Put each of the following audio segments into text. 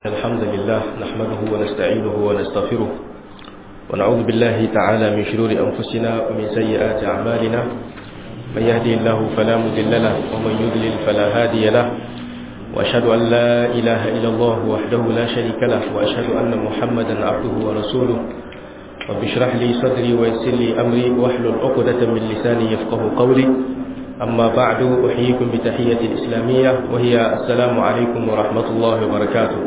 الحمد لله نحمده ونستعينه ونستغفره ونعوذ بالله تعالى من شرور أنفسنا ومن سيئات أعمالنا من يهدي الله فلا مذل له ومن يذلل فلا هادي له وأشهد أن لا إله إلا الله وحده لا شريك له وأشهد أن محمدا عبده ورسوله رب اشرح لي صدري ويسر لي أمري واحلل عقدة من لساني يفقه قولي أما بعد أحييكم بتحية الإسلامية وهي السلام عليكم ورحمة الله وبركاته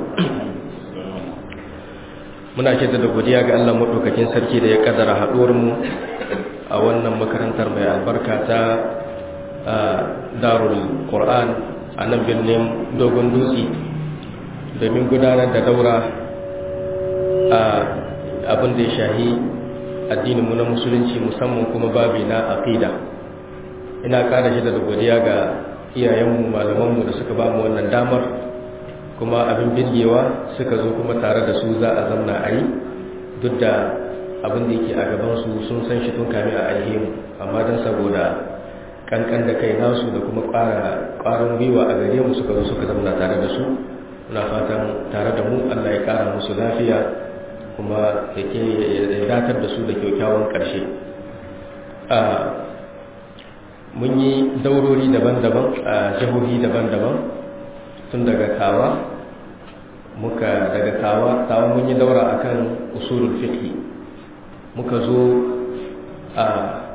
muna da godiya ga Allah maɗaukakin sarki da ya ƙadara haɗuwarmu a wannan makarantar mai albarka ta darul Qur'an a nan birnin dogon dutse domin gudanar da daura a abin da ya shahi addininmu na musulunci musamman kuma babi na aqida ina ƙara shi da godiya ga iyayenmu malamanmu da suka ba mu wannan damar kuma abin birgewa suka zo kuma tare da su za a zamna a yi duk da abin da yake a gabansu sun san shi tun kami a alhemu amma don saboda kankan da kai nasu da kuma ƙwarin gwiwa a gare mu suka zo suka zamna tare da su muna fatan tare da mu allah ya ƙara musu lafiya kuma ya datar da su da kyaukyawan ƙarshe mun yi daurori daban-daban a jihohi daban-daban tun daga tawa muka daga tawa tawa mun yi daura akan usulul fiqh muka zo a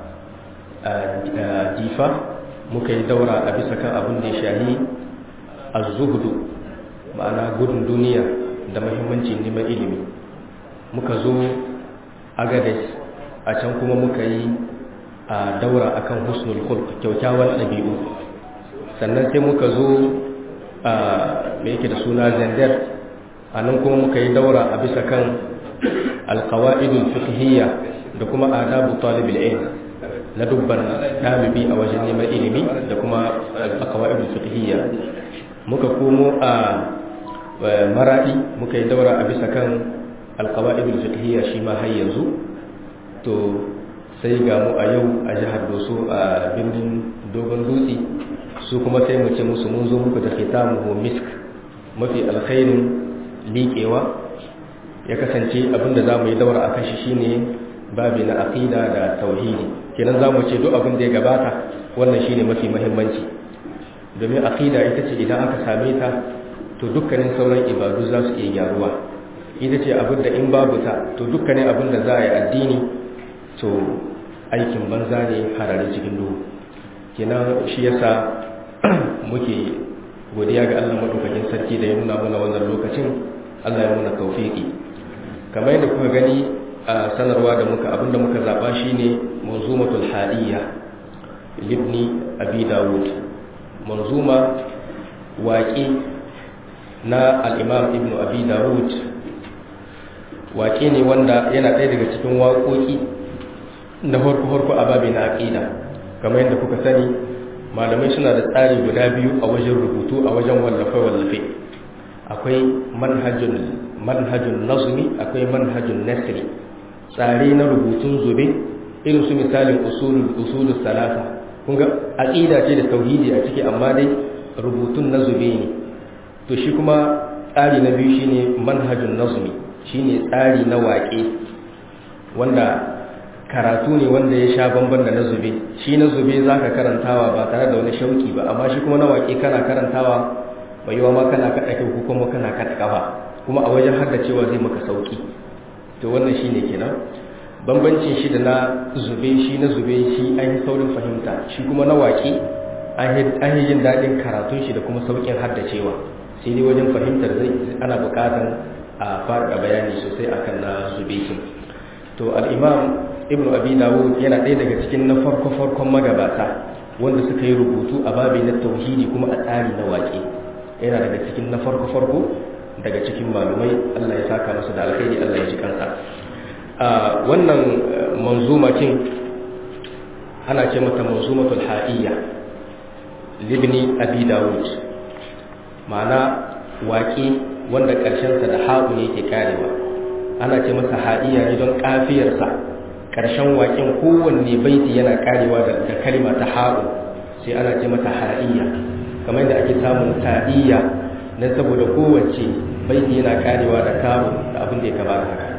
difa muka yi daura a bisa kan abin da ya shahi az-zuhdu ma'ana gudun duniya da muhimmancin neman ilimi muka zo agades a can kuma muka yi a daura akan husnul khulq kyaukyawan ɗabi'u sannan sai muka zo a me yake da suna zandar a nan kuma muka yi daura a bisa kan alkawa'idul fiqhiyya da kuma adabu talibul ilm na dubban ɗalibi a wajen neman ilimi da kuma alkawa'idul fiqhiyya muka komo a maradi muka yi daura a bisa kan alkawa'idul fiqhiyya shi ma har yanzu to sai ga mu a yau a jihar doso a birnin dogon dutse su kuma sai mu ce musu mun zo muku da khitamuhu misk mafi alkhairin liƙewa ya kasance abinda za mu yi daura akan shi shine babi na aqida da tauhidi kenan za mu ce duk abin da ya gabata wannan shine mafi muhimmanci domin aqida ita ce idan aka same ta to dukkanin sauran ibadu za su iya gyaruwa ita ce abin da in babu ta to dukkanin abin da za a yi addini to aikin banza ne harare cikin duhu kenan shi yasa muke godiya ga Allah madaukakin sarki da ya nuna mana wannan lokacin Allah ya nuna tawfiki kamar yadda kuka gani a sanarwa da muka abinda muka zaba shine manzumatul hadiyya libni abi dawud manzuma waƙi na al-imam ibnu abi dawud waƙi ne wanda yana ɗaya daga cikin waƙoƙi na farko-farko a babi na aƙida kamar yadda kuka sani malamai suna da tsari guda biyu a wajen rubutu a wajen wallafe-wallafe akwai manhajun nazumi akwai manhajun nasiri tsari na rubutun zube irin su misalin usulun salasa kunga aƙida ce da tauhidi a ciki amma dai rubutun na zube ne to shi kuma tsari na biyu shine manhajun nazumi shine tsari na waƙe wanda karatu ne wanda ya sha bamban da na zube shi na zube za ka karantawa ba tare da wani shauki ba amma shi kuma na waƙe kana karantawa mai yiwa ma kana kaɗa kai ko kuma kana kaɗa ƙafa kuma a wajen har da cewa zai maka sauki to wannan shi ne kenan bambancin shi da na zube shi na zube shi an yi saurin fahimta shi kuma na waƙe an yi jin daɗin karatun shi da kuma sauƙin haddacewa sai dai wajen fahimtar zai ana buƙatar a faɗa bayani sosai akan na zube to al'imam ibn abi dawud yana ɗaya daga cikin na farko-farkon magabata wanda suka yi rubutu a babi na tauhidi kuma a tsari na waƙe yana daga cikin na farko-farko daga cikin malumai allah ya saka masu da alkhairi allah ya ji kansa wannan manzumakin ana ce mata manzumatul ha'iyya libni abi dawud ma'ana waƙe wanda ƙarshensa da ha'u ne ke karewa ana ce masa ha'iyya ne don kafiyarsa ƙarshen waƙin kowanne baiti yana karewa da kalma ta ha'u sai ana ce mata ha'iyya kamar da ake samun ta'iyya don saboda kowace baiti yana karewa da kawo da abin da ya kama da haka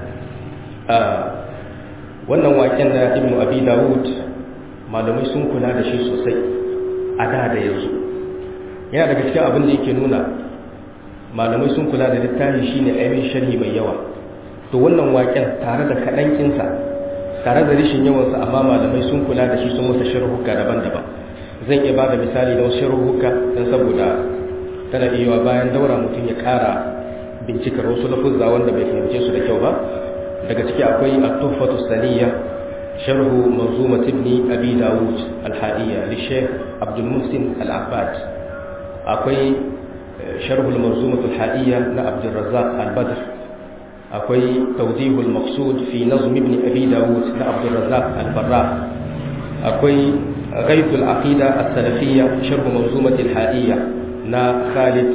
wannan waken na ibnu abi dawud malamai sun kula da shi sosai a da da yanzu yana daga cikin abin da yake nuna malamai sun kula da littafi shine ainihin sharhi mai yawa to wannan waken tare da kaɗankinsa tare da rishin yawansa amma malamai sun kula da shi sun masa sharhuka daban-daban zan iya ba da misali da wasu sharhuka don saboda tana iya bayan daura mutum ya ƙara bincikar wasu lafuzza wanda bai fahimce su da kyau ba daga ciki akwai at-tuhfatu saniya sharhu manzumat ibn abi dawud al-hadiyya li shaykh abdul muhsin al-abbad akwai sharhu al-manzumat al-hadiyya na abdul razzaq al-badr akwai tawdih al-maqsud fi nazm ibn abi dawud na abdul razzaq al-barra akwai غيث العقيدة السلفية شرح منظومة الحائية نا خالد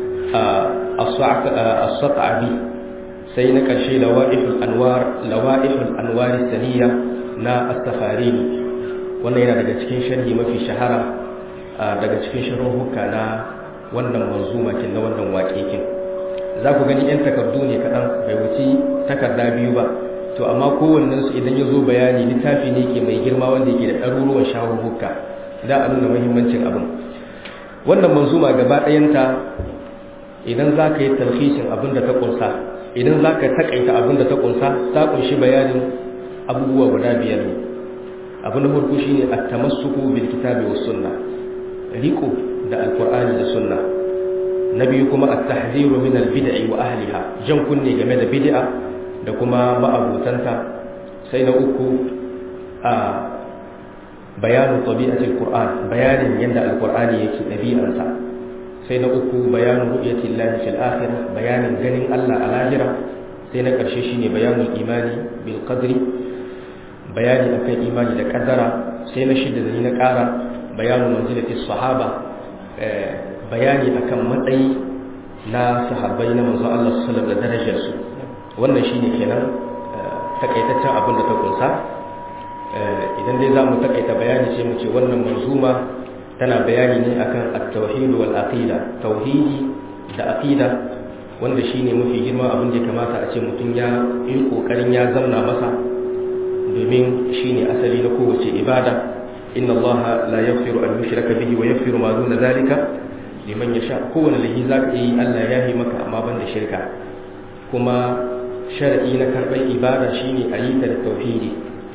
الصقعبي sai na ƙarshe lawa'ihul anwar lawa'ihul anwar saniya na astafarini wannan yana daga cikin sharhi mafi shahara daga cikin sharhuka na wannan manzuma kin na wannan waƙeƙin za ku gani yan takardu ne kaɗan bai wuce takarda biyu ba to amma kowannen su idan ya zo bayani littafi ne ke mai girma wanda yake da ɗaruruwan shahuhuka da a nuna muhimmancin abin wannan manzuma gaba ɗayanta idan za ka yi talhishin abin da ta ƙunsa idan za ka taƙaita abin da ta ƙunsa ta ƙunshi bayanin abubuwa guda biyar ne abu na farko shine at-tamassuku bil kitabi was sunna riko da alqur'ani da sunna na biyu kuma at-tahdhiru min al-bid'i wa ahliha jan kunne game da bid'a da kuma ma'abutanta sai na uku a bayanu tabi'atil qur'an bayanin yadda alqur'ani yake dabi'arsa sai na uku bayanu ru'yati llahi fil akhirah bayanin ganin Allah a lahira sai na karshe shine bayanul imani bil qadri bayani akan imani da kaddara sai na shida da ni na kara bayanu manzilati sahaba bayani akan matsayi na sahabbai na manzon Allah sallallahu alaihi wasallam da darajar su wannan shine kenan takaitaccen abin da ta kunsa idan dai za mu takaita bayani sai mu ce wannan manzuma tana bayani ne akan at-tauhid wal aqida tauhidi da aqida wanda shine mafi girma abin da kamata a ce mutum ya yi kokarin ya zamna masa domin shine asali na kowace ibada inna Allah la yaghfiru an yushraka bihi wa yaghfiru ma duna zalika liman yasha kowane lahi zaka yi Allah ya yi maka amma banda shirka kuma shar'i na karɓar ibada shine a yi ta da tauhidi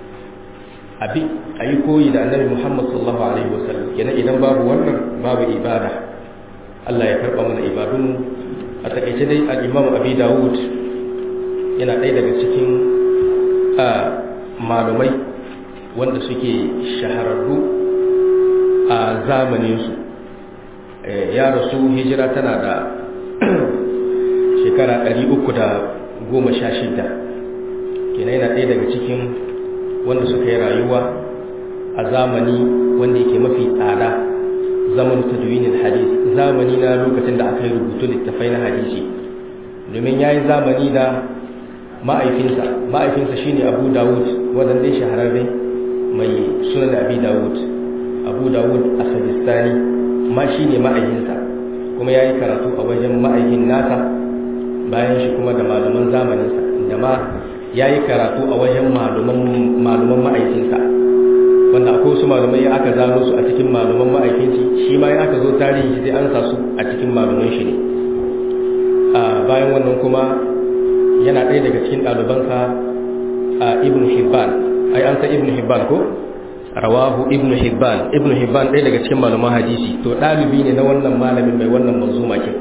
abi a yi koyi da annabi muhammad sallallahu alaihi wasallam kenan idan babu wannan babu ibada allah ya karɓa mana ibadun a taƙaice dai al'imamu abi dawud yana ɗaya daga cikin malumai wanda suke shahararru a zamaninsu ya rasu hijira tana da shekara ɗari uku da goma sha shida kenan yana ɗaya daga cikin wanda suka yi rayuwa a zamani wanda yake mafi tsada zaman tadwinin hadis zamani na lokacin da aka yi rubutu littafai na hadisi domin ya yi zamani da ma'aifinsa ma'aifinsa shine abu dawud wadda dai shahararre mai sunan abi dawud abu dawud a sajistani ma shine ma'aikinsa kuma ya yi karatu a wajen ma'aikin nasa bayan shi kuma da malaman zamaninsa da ma ya yi karatu a wajen malaman ma'aikinsa wanda akwai wasu malamai aka zano su a cikin malaman ma'aikinci shi ma ya aka zo tarihi sai an sa su a cikin malaman shi ne bayan wannan kuma yana ɗaya daga cikin ɗalibansa a ibn hibban ai an san ibn hibban ko rawahu ibn hibban ibn hibban ɗaya daga cikin malaman hadisi to ɗalibi ne na wannan malamin mai wannan manzuma kin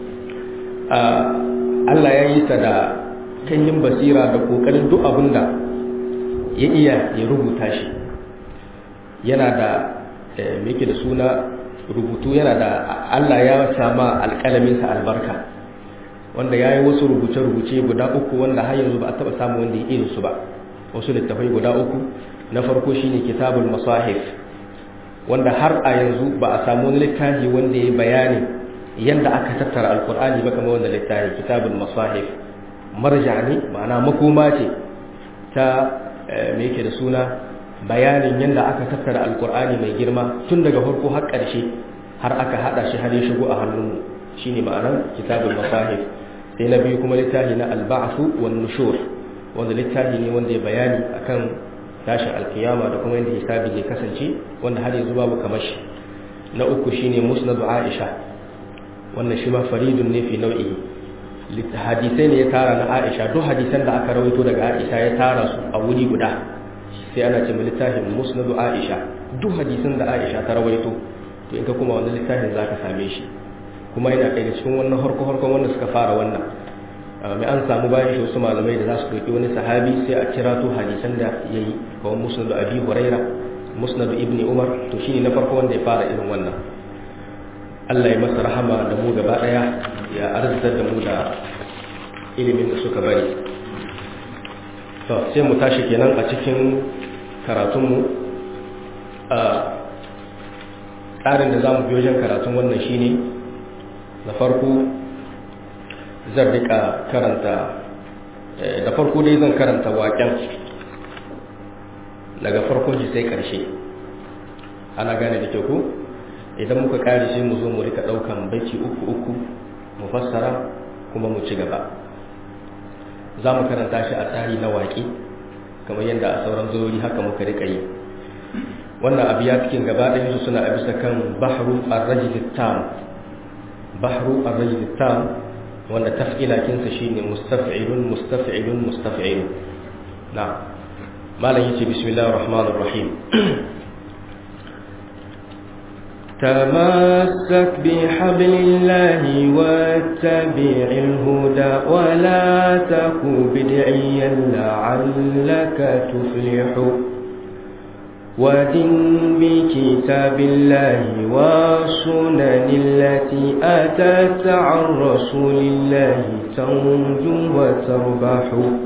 Allah ya yi sa da kanyin basira da kokarin duk abin da ya iya ya rubuta shi yana da yake da suna rubutu yana da Allah ya sama alƙalaminsa albarka wanda ya yi wasu rubuce-rubuce guda uku wanda har yanzu ba a taɓa samu wanda ya irin su ba wasu littafai guda uku na farko shine kitabul masahif wanda har a yanzu ba a samu wani littafi wanda ya bayani yadda aka tattara alkur'ani ba kamar wanda littafi kitabul masahif marja ne ma'ana makoma ce ta me yake da suna bayanin yadda aka tattara alkur'ani mai girma tun daga farko har ƙarshe har aka hada shi har ya shigo a hannunmu shine ma'anar kitabul masahif sai na biyu kuma littafi na alba'asu wan nushur wanda littafi ne wanda ya bayani akan tashin alkiyama da kuma yadda hisabi zai kasance wanda har yanzu babu kamar shi na uku shine musnadu aisha wannan shi ma faridun ne fi nau'ihi hadisai ne ya tara na aisha duk hadisan da aka rawaito daga aisha ya tara su a wuri guda sai ana ce littafin musnadu aisha duk hadisan da aisha ta rawaito to in ka kuma wannan littafin za ka same shi kuma yana ɗaya cikin wannan harko harkon wanda suka fara wannan mai an samu bayan shi wasu malamai da za su ɗauki wani sahabi sai a kira to hadisan da ya yi kawai musnadu abi huraira musnadu ibni umar to shine na farko wanda ya fara irin wannan Allah ya masa rahama da mu gaba ɗaya ya arzitar da mu da ilimin da suka bari to sai mu tashi kenan a cikin karatunmu a tsarin da za mu biyo wajen karatun wannan shine na farko zan rika karanta da farko dai zan karanta waken daga farkon shi sai karshe ana gane da kyau ko idan muka kare shi mu zo mu rika daukan baiti uku uku mu fassara kuma mu ci gaba za mu karanta shi a tsari na waƙi kamar yadda a sauran zori haka muka rika yi wannan abu ya cikin gaba ɗaya su suna a bisa kan bahru ar-rajul tam bahru ar-rajul tam wanda taf'ila kinsa shine mustaf'ilun mustaf'ilun mustaf'ilun na malam yace bismillahir rahmanir rahim تمسك بحبل الله واتبع الهدى ولا تك بدعيا لعلك تفلح ودن بكتاب الله والسنن التي أتت عن رسول الله تنجو وتربح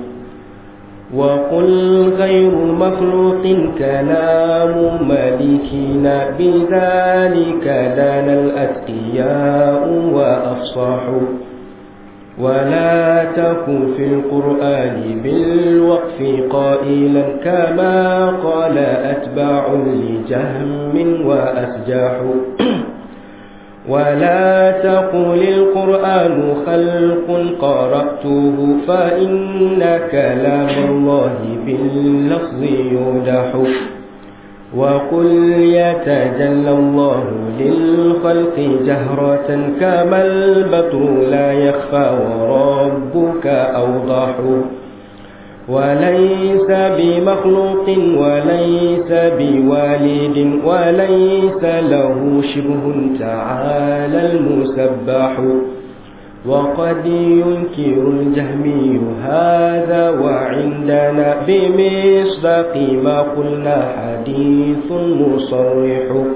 وقل غير مخلوق كلام ملكنا بذلك دان الأتقياء وأفصحوا ولا تكن في القرآن بالوقف قائلا كما قال أتباع لجهم وأسجاح ولا تقل القرآن خلق قرأته فإن كلام الله باللفظ يودح وقل يتجلى الله للخلق جهرة كما البدر لا يخفى وربك أوضح وليس بمخلوق وليس بوالد وليس له شبه تعالى المسبح وقد ينكر الجهمي هذا وعندنا بمصداق ما قلنا حديث مصرح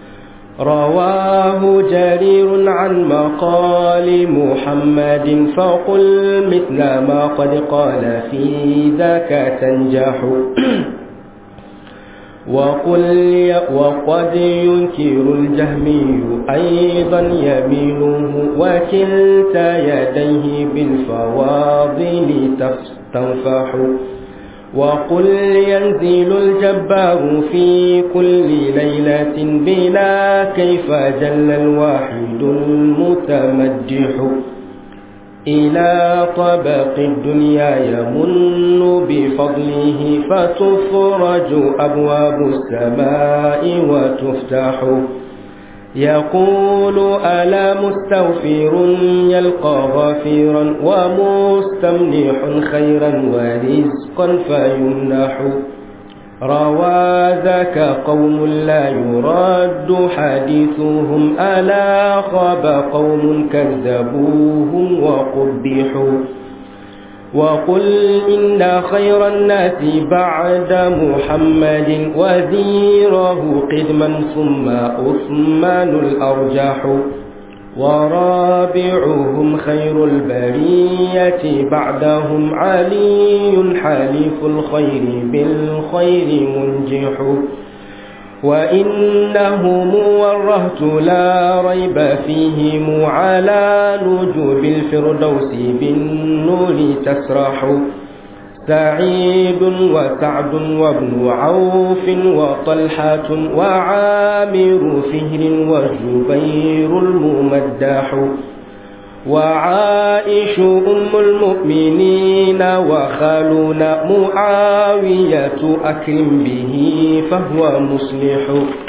رواه جرير عن مقال محمد فقل مثل ما قد قال في ذاك تنجح وقل وقد ينكر الجهمي أيضا يمينه وكلتا يديه بالفواضل تنفح وقل ينزل الجبار في كل ليلة بلا كيف جل الواحد المتمجح إلى طبق الدنيا يمن بفضله فتفرج أبواب السماء وتفتح يقول ألا مستغفر يلقى غفيرا ومستمنح خيرا ورزقا فيمنح روى ذاك قوم لا يرد حديثهم ألا خاب قوم كذبوهم وقبحوا وقل إن خير الناس بعد محمد وزيره قدما ثم عثمان الأرجح ورابعهم خير البرية بعدهم علي حليف الخير بالخير منجح وإنهم ورهت لا ريب فيهم على نجوب الفردوس بالنور تسرح سعيد وسعد وابن عوف وطلحة وعامر فهر وجبير الممدح وعائش أم المؤمنين وخالنا معاوية أكرم به فهو مصلح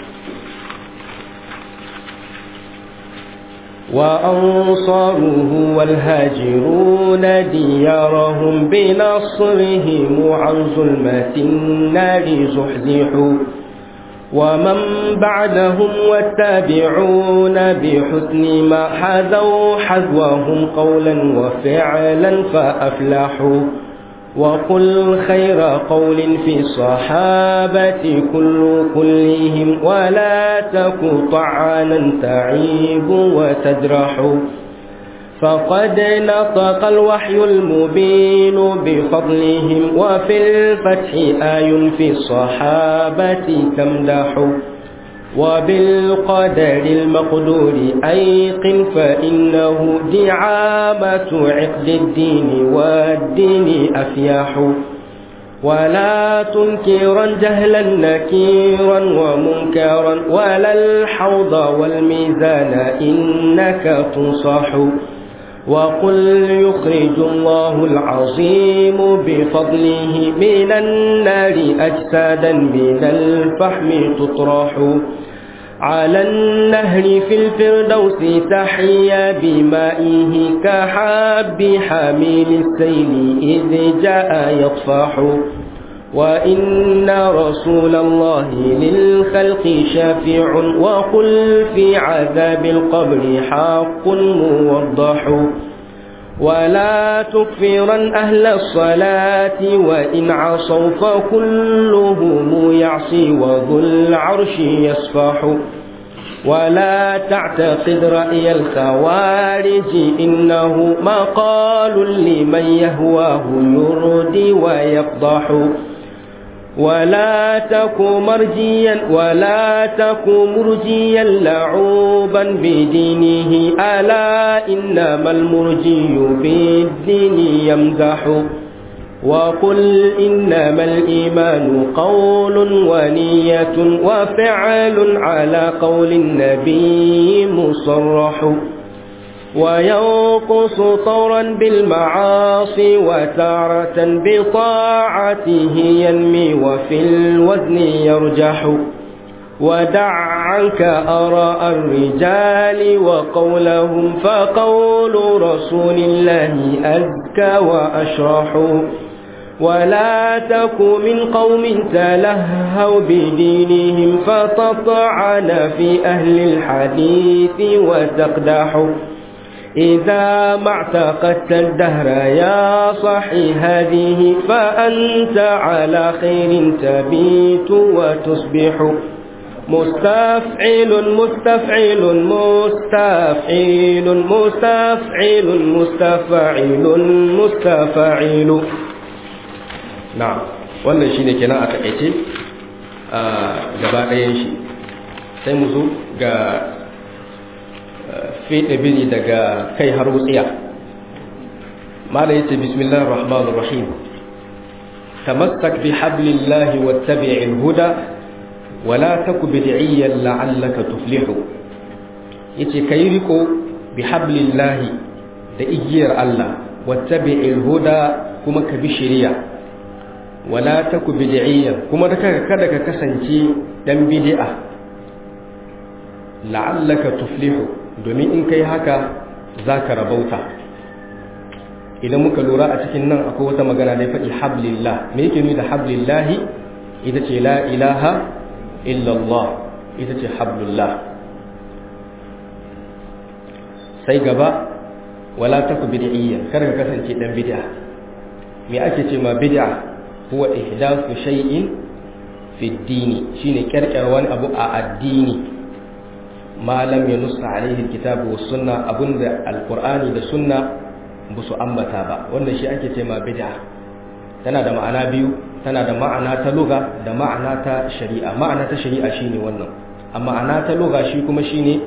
وأنصاره والهاجرون ديارهم بنصرهم عن ظلمة النار زحزحوا ومن بعدهم والتابعون بحسن ما حذوا حذوهم قولا وفعلا فأفلحوا وقل خير قول في الصحابة كل كلهم ولا تك طعانا تعيب وتجرح فقد نطق الوحي المبين بفضلهم وفي الفتح آي في الصحابة تمدح وبالقدر المقدور أيقن فإنه دعامة عقد الدين والدين أفياح ولا تنكرا جهلا نكيرا ومنكرا ولا الحوض والميزان إنك تنصح وقل يخرج الله العظيم بفضله من النار أجسادا من الفحم تطرح على النهر في الفردوس تحيا بمائه كحاب حامل السيل إذ جاء يطفح وإن رسول الله للخلق شافع وقل في عذاب القبر حق موضح ولا تكفرا أهل الصلاة وإن عصوا فكلهم يعصي وذو العرش يصفح ولا تعتقد رأي الخوارج إنه مقال لمن يهواه يردي ويفضح ولا تك مرجيا ولا تك مرجيا لعوبا بدينه ألا إنما المرجي بالدين يمزح وقل إنما الإيمان قول ونية وفعل على قول النبي مصرح وينقص طورا بالمعاصي وتارة بطاعته ينمي وفي الوزن يرجح ودع عنك أراء الرجال وقولهم فقول رسول الله أزكى وأشرح ولا تك من قوم تلهوا بدينهم فتطعن في أهل الحديث وتقدح إذا ما اعتقدت الدهر يا صحي هذه فأنت على خير تبيت وتصبح مستفعل مستفعل مستفعل مستفعل مستفعل مستفعل نعم wannan shine kenan a takaice a gaba ɗayan shi sai mu zo ga fiɗe biri daga kai har wutsiya mala yace bismillahir rahmanir rahim tamassak bi hablillahi wattabi'il huda wala taku bid'iyyan la'allaka tuflihu yace kai riko bi hablillahi da igiyar Allah wattabi'il huda kuma ka bi shari'a wala taku bid'iyyan kuma da kada ka kasance dan bid'a la'allaka tuflihu domin in kai haka zaka rabauta idan muka lura a cikin nan akwai wata magana da ya faɗi hablillah me yake nuni da hablillahi ita ce la ilaha illallah ita ce hablullah sai gaba wala taku bid'iyya kar ka kasance dan bid'a me ake ce ma bid'a huwa ihdathu shay'in fi ad-dini shine kirkir wani abu a addini ma lam yanussa alaihi alkitabu was sunna abunda alqur'ani da sunna ba su ambata ba wannan shi ake ce ma bid'a tana da ma'ana biyu tana da ma'ana ta lugha da ma'ana ta shari'a ma'ana ta shari'a shine wannan amma ma'ana ta lugha shi kuma shine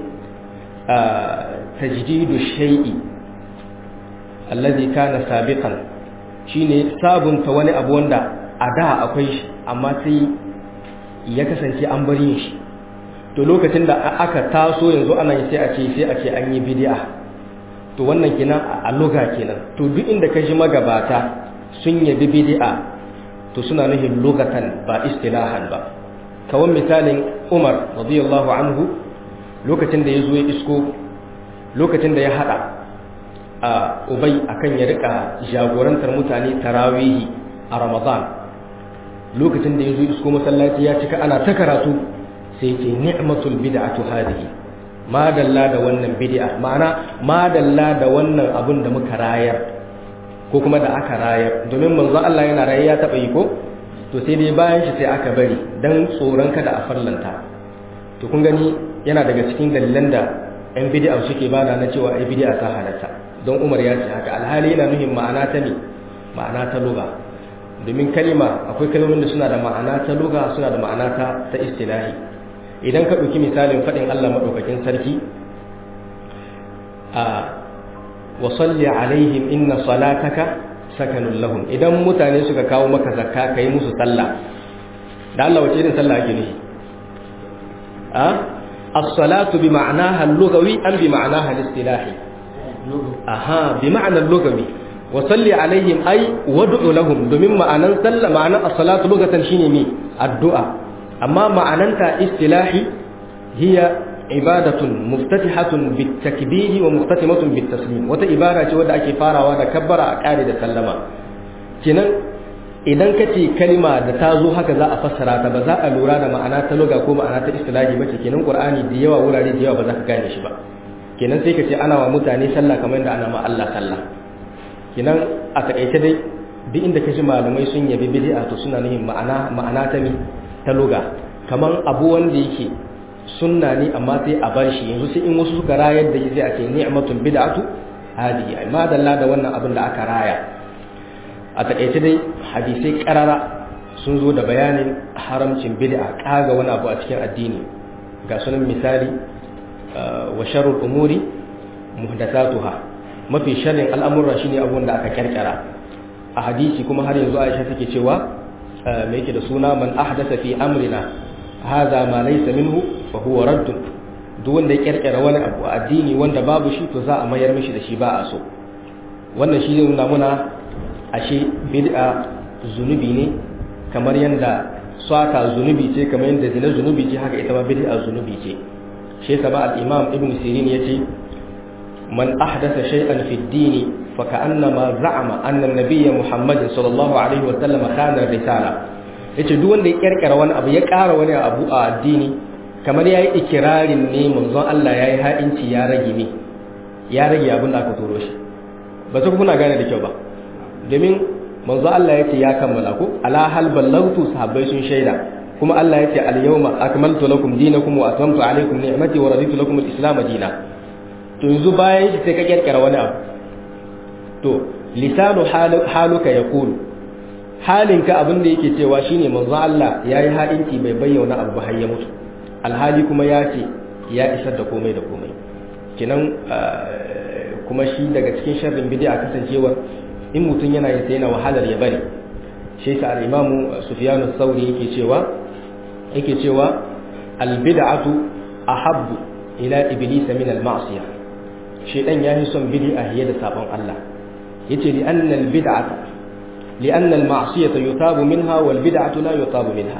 tajdidu shay'i alladhi kana sabiqan shine sabunta wani abu wanda a da akwai shi amma sai ya kasance an bari shi to lokacin da aka taso yanzu ana sai a ce sai a ce an yi bid'a to wannan kenan a loga kenan to duk inda ka ji magabata sun yabi bid'a to suna nufin lugatan ba istilahan ba kawan misalin Umar radiyallahu anhu lokacin da ya zo ya isko lokacin da ya hada a Ubay akan ya rika jagorantar mutane tarawihi a Ramadan lokacin da ya zo isko masallaci ya cika ana ta karatu sai ce ni'matul bid'atu hadhihi ma dalla da wannan bid'a ma'ana ma dalla da wannan abun da muka rayar ko kuma da aka rayar domin manzo Allah yana raye ya taba yi ko to sai dai bayan shi sai aka bari dan tsoron kada a farlanta to kun gani yana daga cikin dalilan da yan bid'a suke bada na cewa ai bid'a ta halatta don Umar ya ce haka alhali yana nuhin ma'ana ta ne ma'ana ta lugha domin kalima akwai kalmomin da suna da ma'ana ta lugha suna da ma'ana ta ta istilahi idan ka ɗauki misalin faɗin Allah maɗaukakin sarki a wasalli alaihim inna salataka sakanun lahum idan mutane suka kawo maka zakka kai musu sallah da Allah wace irin sallah ake nufi a as-salatu bi ma'anaha al-lughawi am bi ma'anaha al-istilahi aha bi ma'ana al-lughawi wasalli alaihim ay wad'u lahum domin ma'anan sallah ma'anan as-salatu lughatan shine me addu'a amma ma'ananta istilahi hiya ibadatun muftatihatun bitakbiri wa muftatimatun bitaslim wata ibara ce wadda ake farawa da kabbara a kare da sallama kenan idan ka ce kalma da ta zo haka za a fassara ta ba za a lura da ma'ana ta luga ko ma'ana ta istilahi ba ce kenan qur'ani da yawa wurare da yawa ba za ka gane shi ba kenan sai ka ce ana wa mutane sallah kamar yadda ana ma Allah sallah kenan a takaice dai duk inda ka ji malamai sun yabi bid'a to suna nufin ma'ana ma'ana ta mi ta luga kaman abu wanda yake sunna ne amma sai a bar shi yanzu sai in wasu suka rayar da shi sai a ce ni'matul bid'atu hadihi ai ma dalla da wannan abin da aka raya a takaice dai hadisai karara sun zo da bayanin haramcin bid'a kaga wani abu a cikin addini ga sunan misali wa sharrul umuri muhdathatuha mafi sharrin al'amura shine abun da aka kirkira a hadisi kuma har yanzu Aisha take cewa me yake da suna man ahdatha fi amrina hadha ma laysa minhu fa huwa radd duk wanda ya kirkira wani abu a addini wanda babu shi to za a mayar mishi da shi ba a so wannan shi ne nuna muna ashe bid'a zunubi ne kamar yanda swata zunubi ce kamar yanda zina zunubi ce haka ita ma bid'a zunubi ce shi yasa ba al-imam ibn sirin yace man ahdatha shay'an fi ad-din fa ka'annama za'ama anna an-nabiyya muhammadin sallallahu alaihi wa sallam khana risala yace duk wanda ya kirkira wani abu ya ƙara wani abu a addini kamar yayi ikirarin ne manzon Allah yayi ha'inci ya rage ne ya rage abin da aka turo shi ba su kuna gane da kyau ba domin manzo Allah yace ya kammala ko ala hal ballagtu sahabbai sun shaida kuma Allah yace al yawma akmaltu lakum dinakum wa atamtu alaykum ni'mati wa raditu lakum al islam dina to yanzu bayan shi sai ka kirkira wani abu to lisanu haluka yaqulu halinka abin da yake cewa shine manzo Allah yayi ha'inci bai bayyana abu har ya mutu alhali kuma ya ce ya isar da komai da komai kinan kuma shi daga cikin sharrin bid'a kasancewa in mutum yana yin sai yana wahalar ya bari shi sa al-imamu Sufyan ath-Thawri yake cewa yake cewa al-bid'atu ahabbu ila iblis min al-ma'siyah shedan yayi son bid'a hiye da sabon Allah yace li anna al-bid'ata li anna al-ma'siyata yutabu minha wal bid'atu la yutabu minha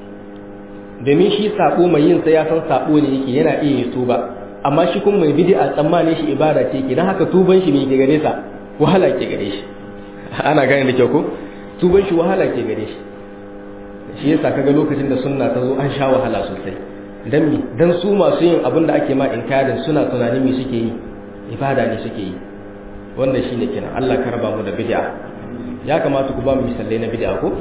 domin shi sabo mai yin sai ya san sabo ne yake yana iya yi tuba amma shi kuma mai bid'a tsammanin shi ibada ce yake dan haka tuban shi me ke gare sa wahala ke gare shi ana gane da kyau ko tuban shi wahala ke gare shi shi yasa kaga lokacin da sunna ta zo an sha wahala sosai dan mi dan su masu yin abin da ake ma inkarin suna tunanin me suke yi ibada ne suke yi wanda shine kenan Allah ka raba mu da bid'a ya kamata ku ba mu misalai na bid'a ko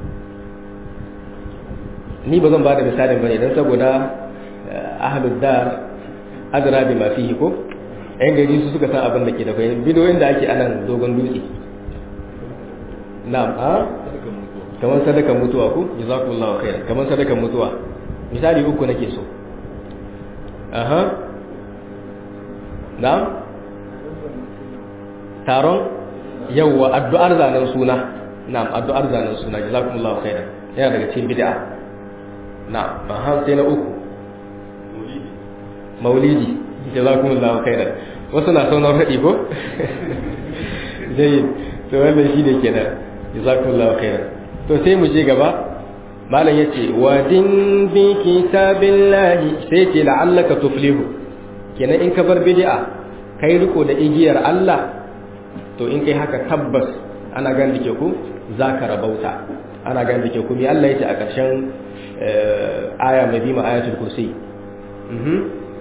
ni ba zan ba da misalin bane dan saboda ahlud dar adra bi ma fihi ko ɗan gari su suka san abin da ke da kai bidiyoyin da ake anan dogon dutse na'am a kamar sadakan mutuwa ko jazakumullahu khairan kamar sadakan mutuwa misali uku nake so aha na'am taron yawwa addu'ar zanen suna na'am addu'ar zanen suna jazakumullahu khairan yana daga cikin bid'a na'am aha sai na uku maulidi jazakumullahu khairan wasu na saunar haɗi ko jayi to wannan shi ne kenan jazakumullahu khairan to sai mu je gaba malam yace wa din bi kitabillahi sai ce la'allaka tuflihu kenan in ka bar bid'a kai riko da igiyar Allah to in kai haka tabbas ana gan dake ku zaka rabauta ana gan dake ku me Allah yace a ƙarshen aya mai bima ayatul kursi mhm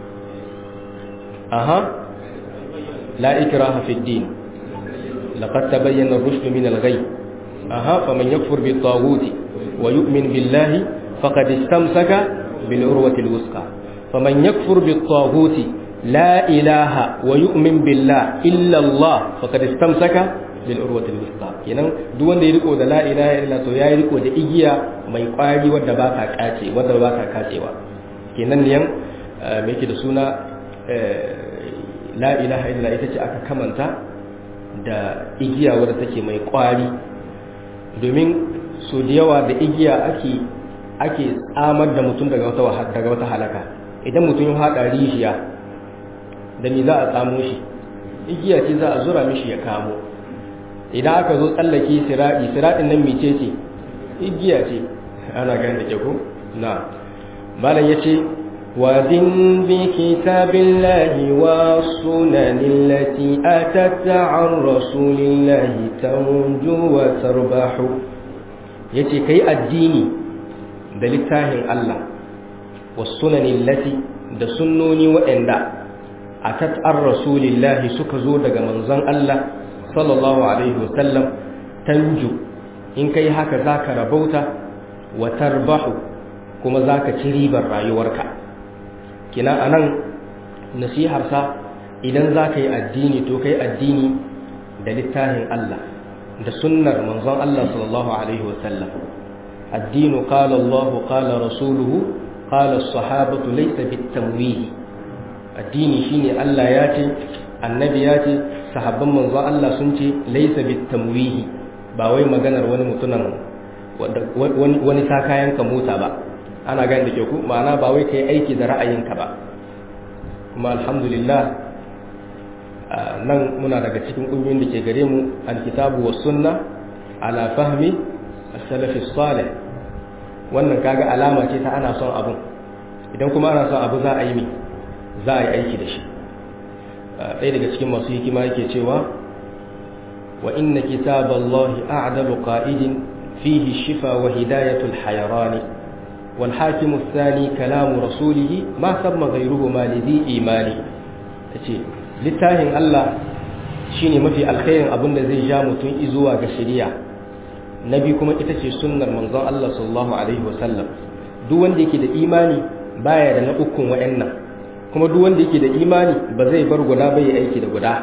aha la ikraha fid din laqad tabayyana ar-rushd min al-ghay aha faman yakfur bit-taghut wa yu'min billahi faqad istamsaka bil urwati al-wusqa faman yakfur bit-taghut la ilaha wa yu'min billah illa Allah faqad istamsaka bil urwati al-wusqa kenan duk wanda ya riko da la ilaha illa to yayi riko da igiya mai kwari wanda ba ta kace wanda ba ta kacewa kenan ne me yake da suna la ilaha illa ita ce aka kamanta da igiya wadda take mai kwari domin so da yawa da igiya ake ake tsamar da mutum daga wata daga wata halaka idan mutum ya haɗa rijiya da me za a tsamo shi igiya ce za a zura mishi ya kamo idan aka zo tsallake siraɗi siraɗin nan mece ce igiya ce ana gani da ko na malam ya ce ودن بكتاب الله والسنن التي أتت عن رسول الله تنجو وتربح يتي كي الديني دلتاه الله والسنن التي da sunnoni waɗanda a tattar rasulillahi suka zo daga manzon Allah sallallahu alaihi wasallam tanju in kai haka zaka rabauta wa tarbahu kuma zaka ci ribar rayuwarka kina anan nasiharsa idan za ka yi addini to ka yi addini da littafin Allah da sunnar manzon Allah sallallahu alaihi wasallam addinu qala Allah qala rasuluhu qala as-sahabatu laysa bit-tamwih addini shine Allah ya ce annabi ya ce sahabban manzon Allah sun ce laysa bit-tamwih ba wai maganar wani mutunan wani wani kayan ka mota ba ana gani da ke ku ma'ana ba wai ka yi aiki da ra'ayinka ba kuma alhamdulillah nan muna daga cikin ƙungiyoyin da ke gare mu alkitabu wa sunna ala fahmi as-salafi salih wannan kaga alama ce ta ana son abun idan kuma ana son abu za a yi mi za a yi aiki da shi ɗaya daga cikin masu hikima yake cewa wa inna kitaballahi a'dalu qa'idin fihi shifa wa hidayatul hayarani والحاكم الثاني كلام رسوله ما ثم غيرهما لذي إيماني tace littafin Allah shine mafi alkhairin abin da zai ja mutum izuwa ga shari'a nabi kuma ita ce sunnar manzon Allah sallallahu alaihi wasallam duk wanda yake da imani baya da na ukun wayannan kuma duk wanda yake da imani ba zai bar guda bai aiki da guda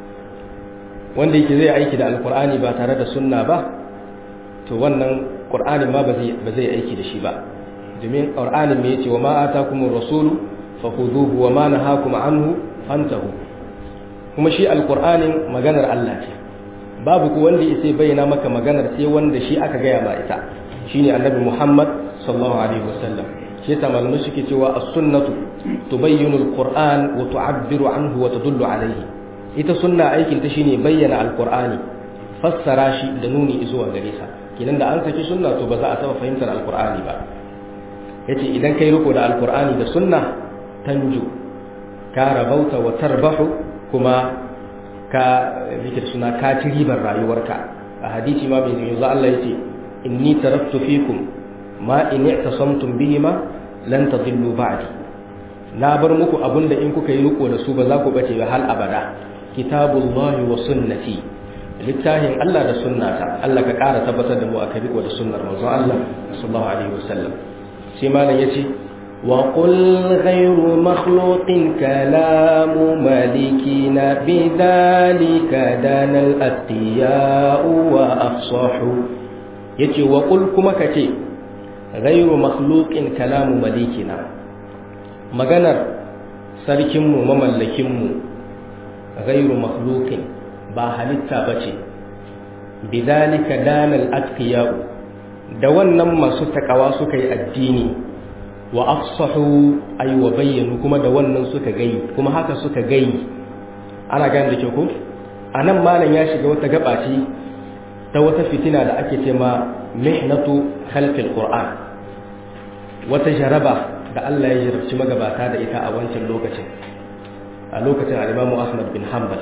wanda yake zai aiki da alqur'ani ba tare da sunna ba to wannan qur'anin ma ba zai ba zai aiki da shi ba domin ƙar'anin mai ce wa ma'ata kuma rasulu fahuduhu wa ma nahakum anhu fantahu kuma shi alƙur'anin maganar Allah ce babu ku wanda ya sai bayyana maka maganar sai wanda shi aka gaya ma ita shine annabi Muhammad sallallahu alaihi wasallam shi ta malamai suke cewa as-sunnatu tubayyinu al-qur'an wa tu'abbiru anhu wa tadullu alayhi ita sunna aikin ta shine bayyana al-qur'ani fassara shi da nuni zuwa gare sa kinan da an saki sunna to ba za a taba fahimtar al-qur'ani ba yace idan kai riko da alkur'ani da sunna tanju ka rabauta wa tarbahu kuma ka zikir suna ka ci ribar rayuwarka a hadisi ma bai yanzu Allah yace inni taraktu fikum ma in i'tasamtum bihima lan tadillu ba'di na bar muku abinda in kuka yi riko da su ba za ku bace ba hal abada kitabullahi wa sunnati littafin Allah da sunnata Allah ka ƙara tabbatar da mu aka riko da sunnar manzon Allah sallallahu alaihi wasallam sai malam ya ce wa qul ghayru makhluqin kalamu malikina bidhalika danal atiya'u wa afsahu yace wa qul kuma kace ghayru makhluqin kalamu malikina maganar sarkinmu mamallakinmu ghayru makhluqin ba halitta bace bidhalika danal atiya'u da wannan masu takawa suka yi addini wa afsahu ay wa bayyanu kuma da wannan suka gai kuma haka suka gai ana gane da ke ku a nan malam ya shiga wata gabaci ta wata fitina da ake ce ma mihnatu khalqil qur'an wata jaraba da Allah ya jarabci magabata da ita a wancan lokacin a lokacin al-Imam Ahmad bin Hanbal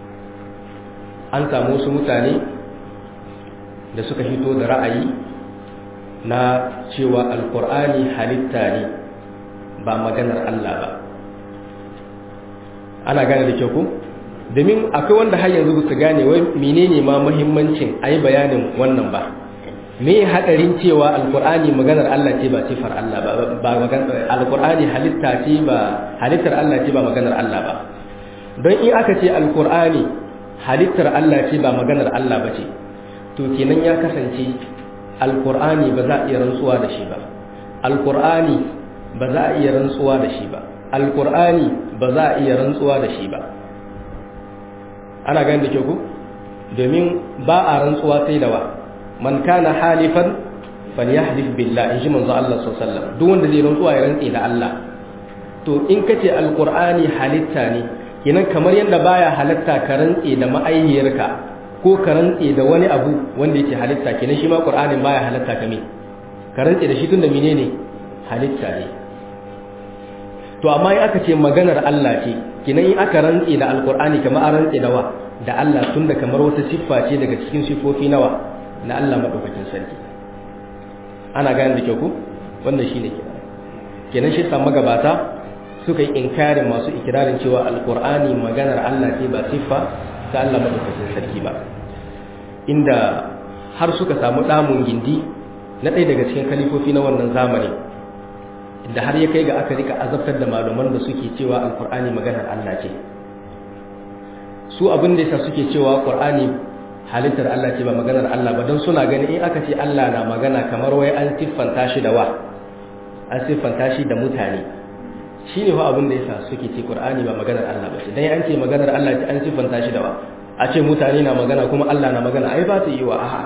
an samu wasu mutane da suka hito da ra'ayi na cewa alkur'ani halitta ne ba maganar Allah ba ana gane da kyau ku domin akwai wanda har yanzu su gane wai menene ma muhimmancin ayi bayanin wannan ba me hadarin cewa alkur'ani maganar Allah ce ba sifar Allah ba ba alkur'ani halitta ce ba halittar Allah ce ba maganar Allah ba don in aka ce alkur'ani halittar Allah ce ba maganar Allah ba ce to kenan ya kasance alkur'ani ba za a iya rantsuwa da shi ba alkur'ani ba za a iya rantsuwa da shi ba alkur'ani ba za a iya rantsuwa da shi ba ana ganin da ke ku domin ba a rantsuwa sai da wa man kana halifan falyahlif billah in ji manzo Allah sallallahu alaihi wasallam duk wanda zai rantsuwa ya rantse da Allah to in kace alkur'ani halitta ne kenan kamar yadda baya halatta ka rantse da ma'aihiyarka ko ka rantse da wani abu wanda yake halitta kenan shi ma qur'anin baya halatta ka me ka rantse da shi tunda menene halitta ne to amma in aka ce maganar Allah ce kenan in aka rantse da alqur'ani kamar an rantse da wa da Allah tunda kamar wata siffa ce daga cikin sifofi nawa na Allah madaukakin sarki ana gane da kyau ko wannan shine kenan kenan shi sa magabata suka yi inkarin masu ikirarin cewa alqur'ani maganar Allah ce ba siffa ta Allah madaukakin sarki ba inda har suka samu damun gindi na ɗaya daga cikin kalifofi na wannan zamani da har ya kai ga aka rika azabtar da malaman da suke cewa alkur'ani maganar Allah ce su abin da yasa suke cewa qur'ani halittar Allah ce ba maganar Allah ba don suna gani in aka ce Allah na magana kamar wai an siffanta shi da wa an siffanta shi da mutane shine fa abin da yasa suke ce qur'ani ba maganar Allah ba ce dan an ce maganar Allah ce an siffanta shi da wa a ce mutane na magana kuma Allah na magana ai ba ta yi wa a'a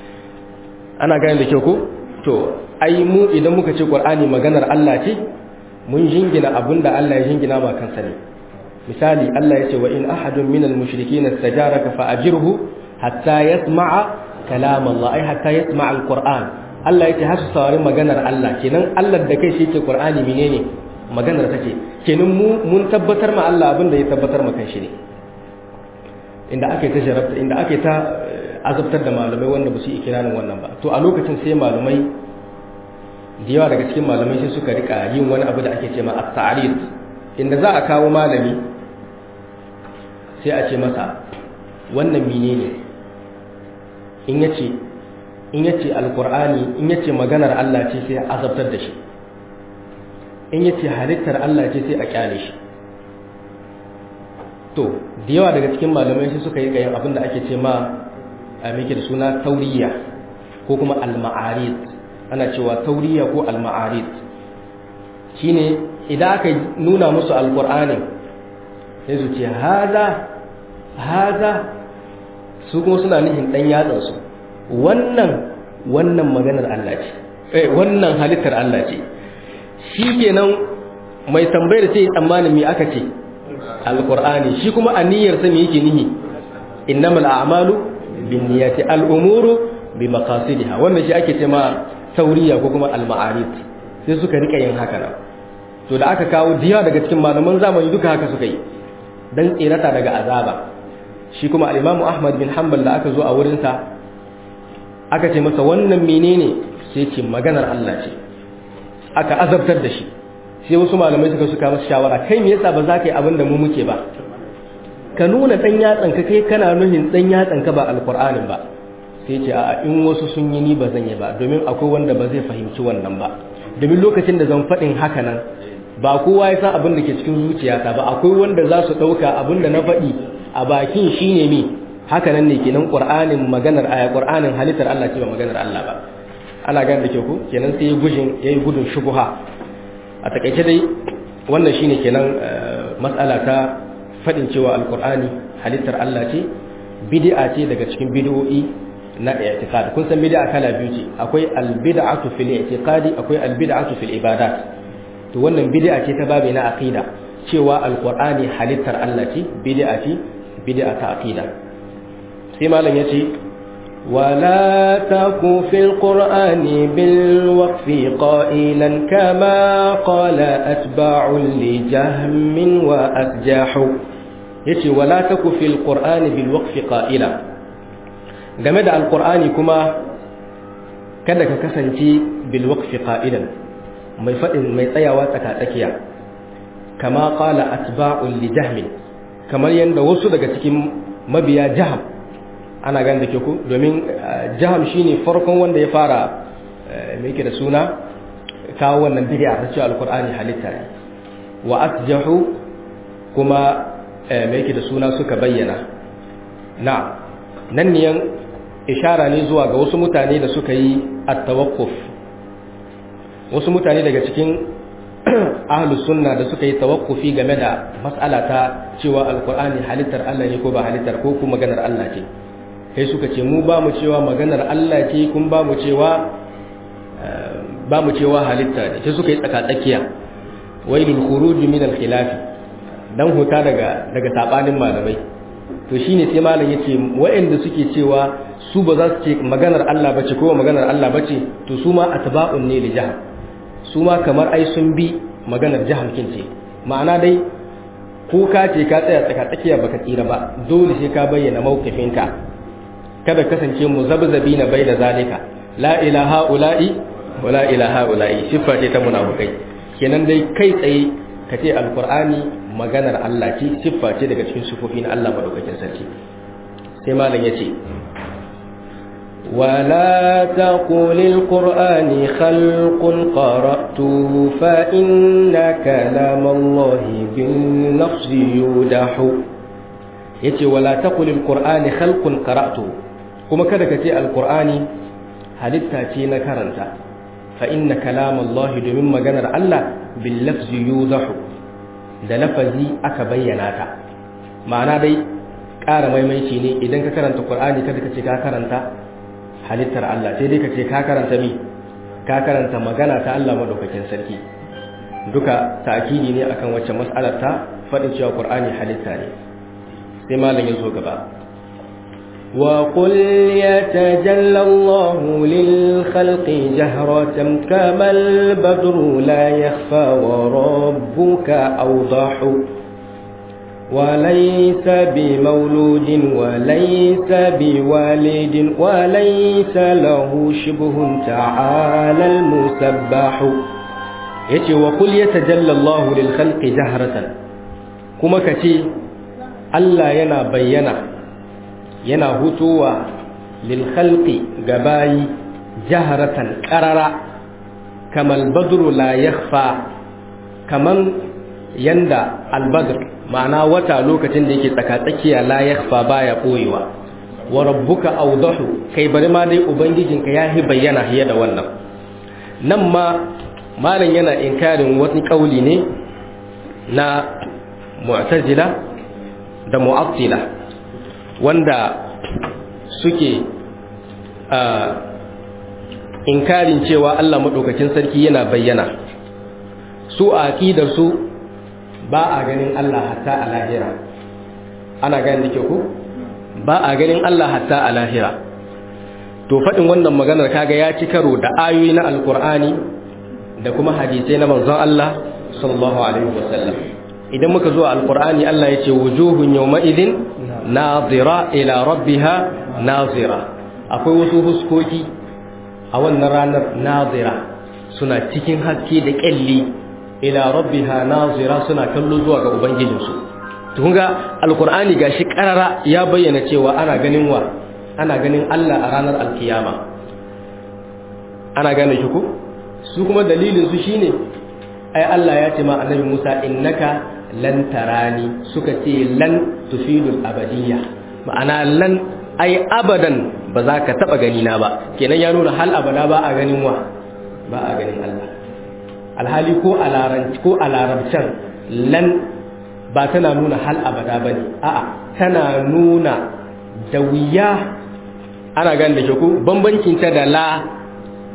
ana gane da kyau ko to ai mu idan muka ce qur'ani maganar Allah ce mun jingina abinda Allah ya jingina ba kansa ne misali Allah ya ce wa in ahadun minal mushrikeen istajaraka fa ajirhu hatta yasma'a kalam Allah ai hatta yasma'a alquran Allah ya ce har su saurari maganar Allah kenan Allah da kai shi ce qur'ani menene maganar take kenan mu mun tabbatar ma Allah abinda ya tabbatar ma kanshi ne inda ake ta jarabta inda ake ta azabtar da malamai wanda ba su yi ikirarin wannan ba to a lokacin sai malamai da yawa daga cikin malamai sai suka rika yin wani abu da ake ce ma at-ta'rid inda za a kawo malami sai a ce masa wannan menene in yace in yace alqur'ani in yace maganar Allah ce sai a azabtar da shi in yace halittar Allah ce sai a kyale shi to da yawa daga cikin malamai sai suka yi yin abin da ake ce ma a miki da suna tauriya ko kuma al-ma'arid ana cewa tauriya ko al-ma'arid shine idan aka nuna musu alqur'ani sai su ce haza haza su kuma suna nufin dan yatsan su wannan wannan maganar Allah ce eh wannan halittar Allah ce shikenan mai tambayar sai tsammanin me aka ce alqur'ani shi kuma aniyar sa me yake nihi innamal a'malu binniyati al'umuru bi maqasidiha wannan shi ake cewa tauriya ko kuma al-ma'arif sai suka rika yin haka nan to da aka kawo diya daga cikin malaman zamani duka haka suka yi dan tsirata daga azaba shi kuma al-Imam Ahmad bin Hanbal da aka zo a wurin sa aka ce masa wannan menene sai ce maganar Allah ce aka azabtar da shi sai wasu malamai suka suka masa shawara kai me yasa ba za ka yi abin da mu muke ba ka nuna ɗan yatsanka kai kana nuhin ɗan yatsanka ba alkur'anin ba sai ce a in wasu sun yi ni ba zan yi ba domin akwai wanda ba zai fahimci wannan ba domin lokacin da zan faɗin haka nan ba kowa ya san abin da ke cikin zuciyata ba akwai wanda za su ɗauka abin da na faɗi a bakin shi ne mi haka nan ne kenan ƙur'anin maganar aya ƙur'anin halittar Allah ce ba maganar Allah ba ana gane da ke ku kenan sai ya yi gudun shubuha a takaice dai wannan shine kenan matsala ta faɗin cewa alkur'ani halittar Allah ce bid'a ce daga cikin bid'o'i na i'tiqad kun san bid'a kala biyu ce akwai albid'atu fil i'tiqadi akwai albid'atu fil ibadat to wannan bid'a ce ta babi na aqida cewa alqur'ani halittar Allah ce bid'a ce bid'a ta aqida sai malam yace ولا تك في القرآن بالوقف قائلا كما قال أتباع لجهم وأسجاح يتي ولا تك في القرآن بالوقف قائلا game da alkur'ani kuma kada ka kasance bilwaqfi qa'ilan mai fadin mai tsayawa tsakatsakiya kama qala atba'un li jahm kamar yanda wasu daga cikin mabiya jaham ana ganin da ke ku domin jaham shine farkon wanda ya fara me yake da suna kawo wannan bid'a ta cewa alkur'ani halitta ne wa asjahu kuma me yake da suna suka bayyana na nan ne ishara ne zuwa ga wasu mutane da suka yi at-tawaqquf wasu mutane daga cikin ahlus sunna da suka yi tawaqqufi game da mas'ala ta cewa alqur'ani halittar Allah ne ko ba halittar ko kuma maganar Allah ce sai suka ce mu ba mu cewa maganar Allah ce kun ba mu cewa ba mu cewa halitta ne sai suka yi tsaka-tsakiya wailul khuruj min al-khilaf dan huta daga daga sabanin malamai to shine sai malam yace waɗanda suke cewa su ba za su ce maganar Allah bace ko maganar Allah bace to su ma atba'un ne li jaham su ma kamar ai sun bi maganar jaham kin ce ma'ana dai ko ka ce ka tsaya tsaka tsakiya baka tsira ba dole sai ka bayyana mawqifinka kada kasance muzabzabi na bai da zalika la ilaha ula'i wa la ilaha ula'i siffa ce ta munafikai kenan dai kai tsaye ka ce alqur'ani maganar Allah ce siffa ce daga cikin sifofi na Allah madaukakin sarki sai malam yace ولا تقل القرآن خلق قرأته فإن كلام الله باللفظ يودح yace wala taqul alqur'ani khalqun qara'tu kuma kada ka ce alqur'ani halitta ce na karanta fa inna kalam Allah domin maganar Allah bil lafzi yudahu da lafazi aka bayyana ta ma'ana dai ƙara maimaici ne idan ka karanta qur'ani kada ka ce ka karanta halittar Allah sai dai ka ce ka karanta mi ka karanta magana ta Allah madaukakin sarki duka ta'kidi ne akan wacce mas'alar ta faɗin cewa qur'ani halitta ne sai malam ya zo gaba وقل يتجلى الله للخلق جهرة كما البدر لا يخفى وربك أوضح وليس بمولود وليس بوالد وليس له شبه تعالى المسبح يتي وقل يتجلى الله للخلق جهرة كما كتي Allah yana bayyana yana hutowa lil khalqi gabayi jaharatan qarara kamal badru la yakhfa kaman yanda al badr ma'ana wata lokacin da yake tsakatsakiya la yakhfa baya koyewa wa rabbuka awdahu kai bari ma dai ubangijinka yahi bayyana hiya da wannan nan ma malam yana inkarin wani kauli ne na mu'tazila da mu'attila wanda suke inkarin cewa Allah maɗaukakin sarki yana bayyana su a aƙidar su ba a ganin Allah hatta a lahira ana ganin da ke ku ba a ganin Allah hatta a lahira to faɗin wannan maganar kaga ya ci karo da ayoyi na alkur'ani da kuma hadisai na manzon Allah sallallahu alaihi wasallam idan muka zo alkur'ani Allah ya ce wujuhun yawma idin nazira ila rabbiha nazira akwai wasu huskoki a wannan ranar nazira suna cikin haske da kyalli ila rabbiha nazira suna kallo zuwa ga ubangijinsu to kun ga alkur'ani gashi karara ya bayyana cewa ana ganin wa ana ganin Allah a ranar alkiyama ana gane shi ko su kuma dalilin su shine ai Allah ya ce ma annabi Musa innaka lan tarani suka ce lan tufidul abadiyya ma'ana lan ai abadan ba za ka taba gani na ba kenan ya nuna hal abada ba a ganin wa ba a ganin Allah alhali ko a laranci ko a larabcan lan ba tana nuna hal abada bane a'a tana nuna da wuya ana gani da ku bambancin ta da la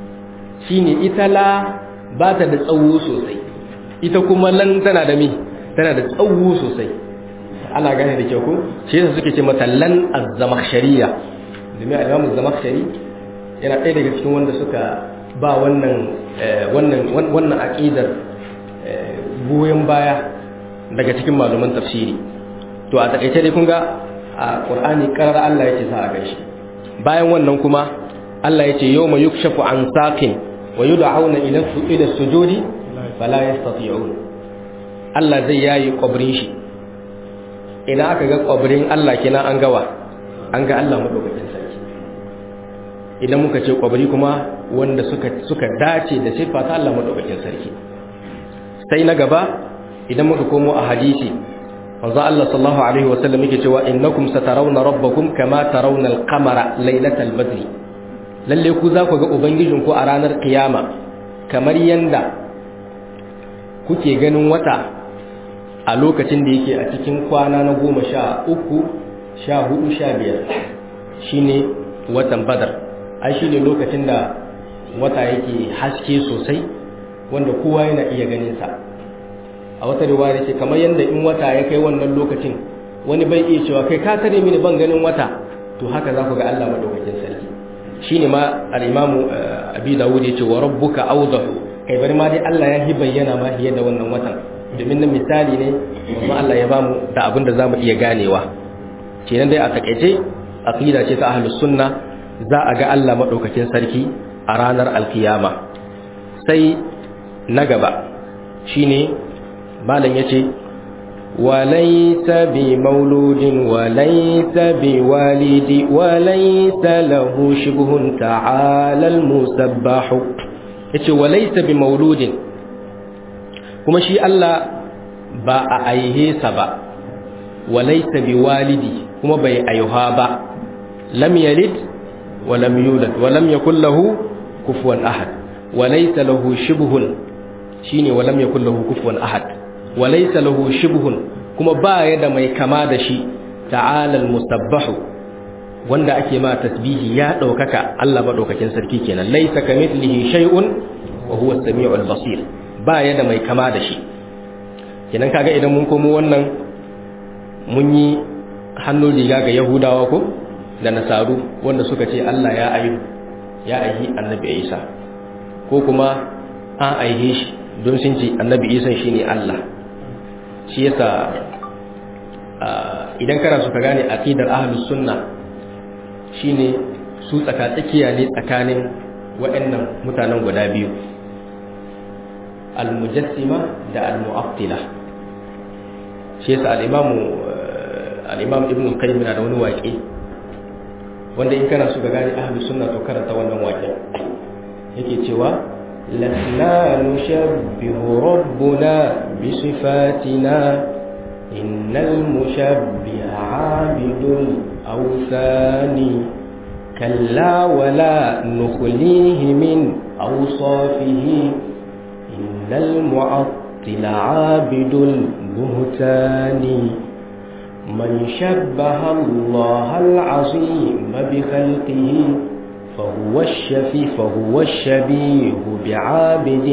shine ita la ba ta da tsawo sosai ita kuma lan tana da mi tana da tsawo sosai ana gane da kyau ko shi yasa suke ce mata lan az-zamakhshariya domin al-imam az-zamakhshari yana ɗaya daga cikin wanda suka ba wannan wannan wannan aqidar goyen baya daga cikin malaman tafsiri to a takaice dai kun ga a Qur'ani karar Allah yake sa a gaishe bayan wannan kuma Allah yace yawma yukshafu an saqin wa yud'auna ila ila sujudi fala yastati'un Allah zai yayi kwabrin shi idan aka ga kwabrin Allah kina an gawa an ga Allah madaukakin sarki idan muka ce kwabri kuma wanda suka suka dace da sifa ta Allah madaukakin sarki sai na gaba idan muka komo a hadisi manzo Allah sallallahu alaihi wasallam yake cewa innakum satarawna rabbakum kama tarawna al-qamara laylatal badri lalle ku za ku ga ubangijinku a ranar kiyama kamar yanda kuke ganin wata a lokacin da yake a cikin kwana na goma sha uku sha hudu sha biyar shine watan badar ai shine lokacin da wata yake haske sosai wanda kowa yana iya ganin sa a wata riwaya ce kamar yanda in wata ya kai wannan lokacin wani bai iya cewa kai ka tare mini ban ganin wata to haka za ku ga Allah madaukakin sarki shine ma al-imamu abi dawud ya ce wa rabbuka awdahu kai bari ma dai Allah ya hi bayyana ma fiye da wannan watan domin nan misali ne kuma Allah ya bamu da abin da zamu iya ganewa kenan dai a takeice aqida ce ta ahlus sunna za a ga Allah madaukakin sarki a ranar alkiyama sai na gaba shine malam yace وليس بمولود وليس بوالد وليس له شبه تعالى المسبح yace walaysa bi mauludin kuma shi Allah ba a aihe sa ba walaysa bi walidi kuma bai aiha ba lam yalid wa lam yulad wa lam yakul lahu kufuwan ahad walaysa lahu shibhun shine wa lam yakul lahu kufuwan ahad walaysa lahu shibhun kuma ba ya da mai kama da shi ta'ala al-musabbahu wanda ake ma tasbihi ya daukaka Allah madaukakin sarki kenan laysa kamithlihi shay'un wa huwa as-sami'ul basir ba ya da mai kama da shi kenan kaga idan mun komo wannan mun yi hannun riga ga yahudawa ko da nasaru wanda suka ce Allah ya ayu ya aihi annabi Isa ko kuma an aihe shi don sun ce annabi Isa shine Allah shi yasa idan kana so ka gane aqidar ahlus sunna shine su tsakatsakiya ne tsakanin waɗannan mutanen guda biyu al-mujassima da al-mu'attila shi yasa al-imam al-imam ibn al-qayyim na da wani waƙe wanda in kana so ka gane ahlus sunna to karanta wannan waƙe yake cewa lasna nushabbihu rabbuna bi sifatina innal mushabbiha 'abidul awthani kalla wala nukhlihi min awsafihi innal mu'attila 'abidul buhtani من شبه الله العظيم بخلقه فهو الشفي فهو الشبيه بعابد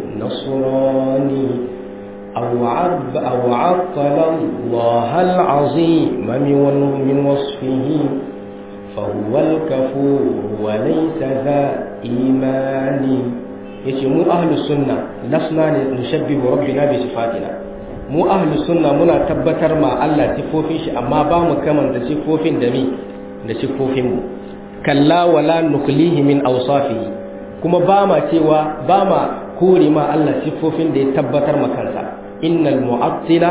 نصراني أو عب أو عطل الله العظيم من وصفه فهو الكفور وليس ذا إيمان يتمو أهل السنة لسنا نشبه ربنا بصفاتنا mu ahlus sunna muna tabbatar ma Allah sifofin shi amma ba mu kamanta sifofin da mi da sifofin mu kalla wala nuklihi min awsafihi kuma ba ma cewa ba ma kore ma Allah sifofin da ya tabbatar ma kansa innal mu'attila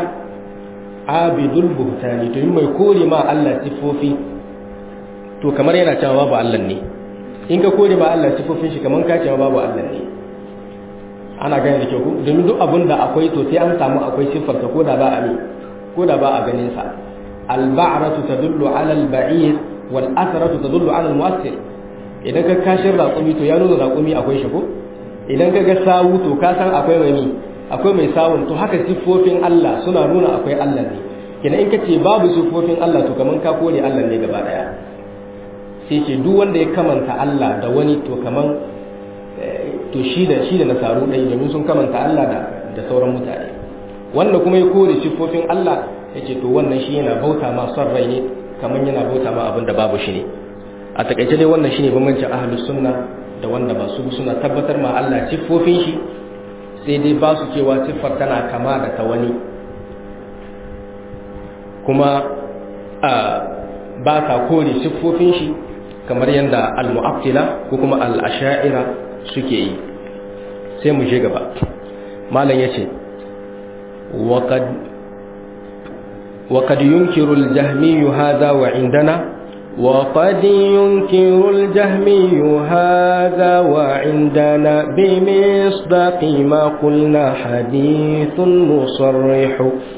abidul buhtani to mai kore ma Allah sifofi to kamar yana cewa babu Allah ne in ka kore ma Allah sifofin shi kamar ka cewa babu Allah ne ana gani da kyau domin duk abin da akwai to sai an samu akwai siffarsa ko da ba a ne ko da ba a ganin sa al-ba'ratu tadullu 'ala al-ba'ir wal athratu tadullu 'ala al-mu'assir idan ka kashin raƙumi to ya nuna raƙumi akwai shi ko idan ka ga sawu to ka san akwai mai akwai mai sawun to haka siffofin Allah suna nuna akwai Allah ne kenan in ka ce babu siffofin Allah to kaman ka kore Allah ne gaba daya sai ce duk wanda ya kamanta Allah da wani to kaman to shi da shi da nasaru ɗai domin sun kamanta Allah da da sauran mutane wanda kuma ya kore siffofin Allah yace to wannan shi yana bauta ma son rai ne kamar yana bauta ma abin da babu shi ne a takaice dai wannan shine bambancin ahlus sunna da wanda ba su suna tabbatar ma Allah siffofin shi sai dai ba su cewa siffar tana kama da ta wani kuma ba ta kore siffofin shi kamar yadda al-mu'attila ko kuma al-asha'ira suke yi sai mu je gaba malam yace waqad waqad yunkiru al-jahmi hadha wa indana وقد ينكر الجهمي هذا وعندنا بمصداق ما قلنا حديث مصرح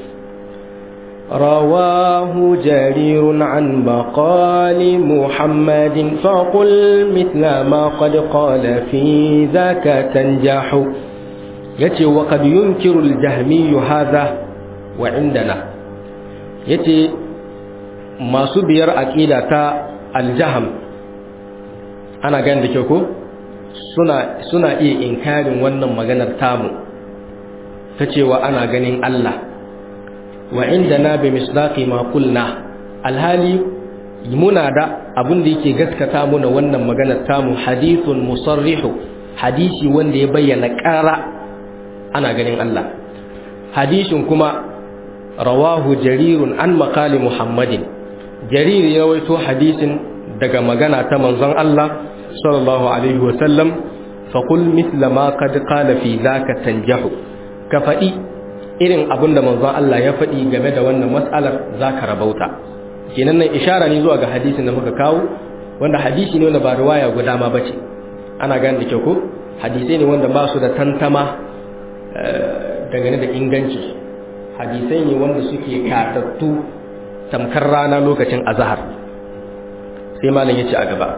رواه جرير عن مقال محمد فقل مثل ما قد قال في ذاك تنجح يتي وقد ينكر الجهمي هذا وعندنا يتي masu biyar aƙida ta aljaham ana gani da kyau ko suna suna iya inkarin wannan maganar tamu ta cewa ana ganin Allah wa inda na bi misdaqi ma qulna alhali muna da abin da yake gaskata muna wannan maganar tamu hadithun musarrihu hadisi wanda ya bayyana ƙara ana ganin Allah hadisin kuma rawahu jarirun an maqali muhammadin jarir ya waito hadisin daga magana ta manzon Allah sallallahu alaihi wasallam faqul mithla ma qad qala fi zaka tanjahu ka faɗi irin abin da manzon Allah ya faɗi game da wannan mas'alar zaka rabauta kenan nan ishara ne zuwa ga hadisin da muka kawo wanda hadisi ne wanda ba riwaya guda ma bace ana gane da kyau ko hadisai ne wanda ba su da tantama dangane da inganci hadisai ne wanda suke katattu tamkar rana lokacin azhar sai malam yace a gaba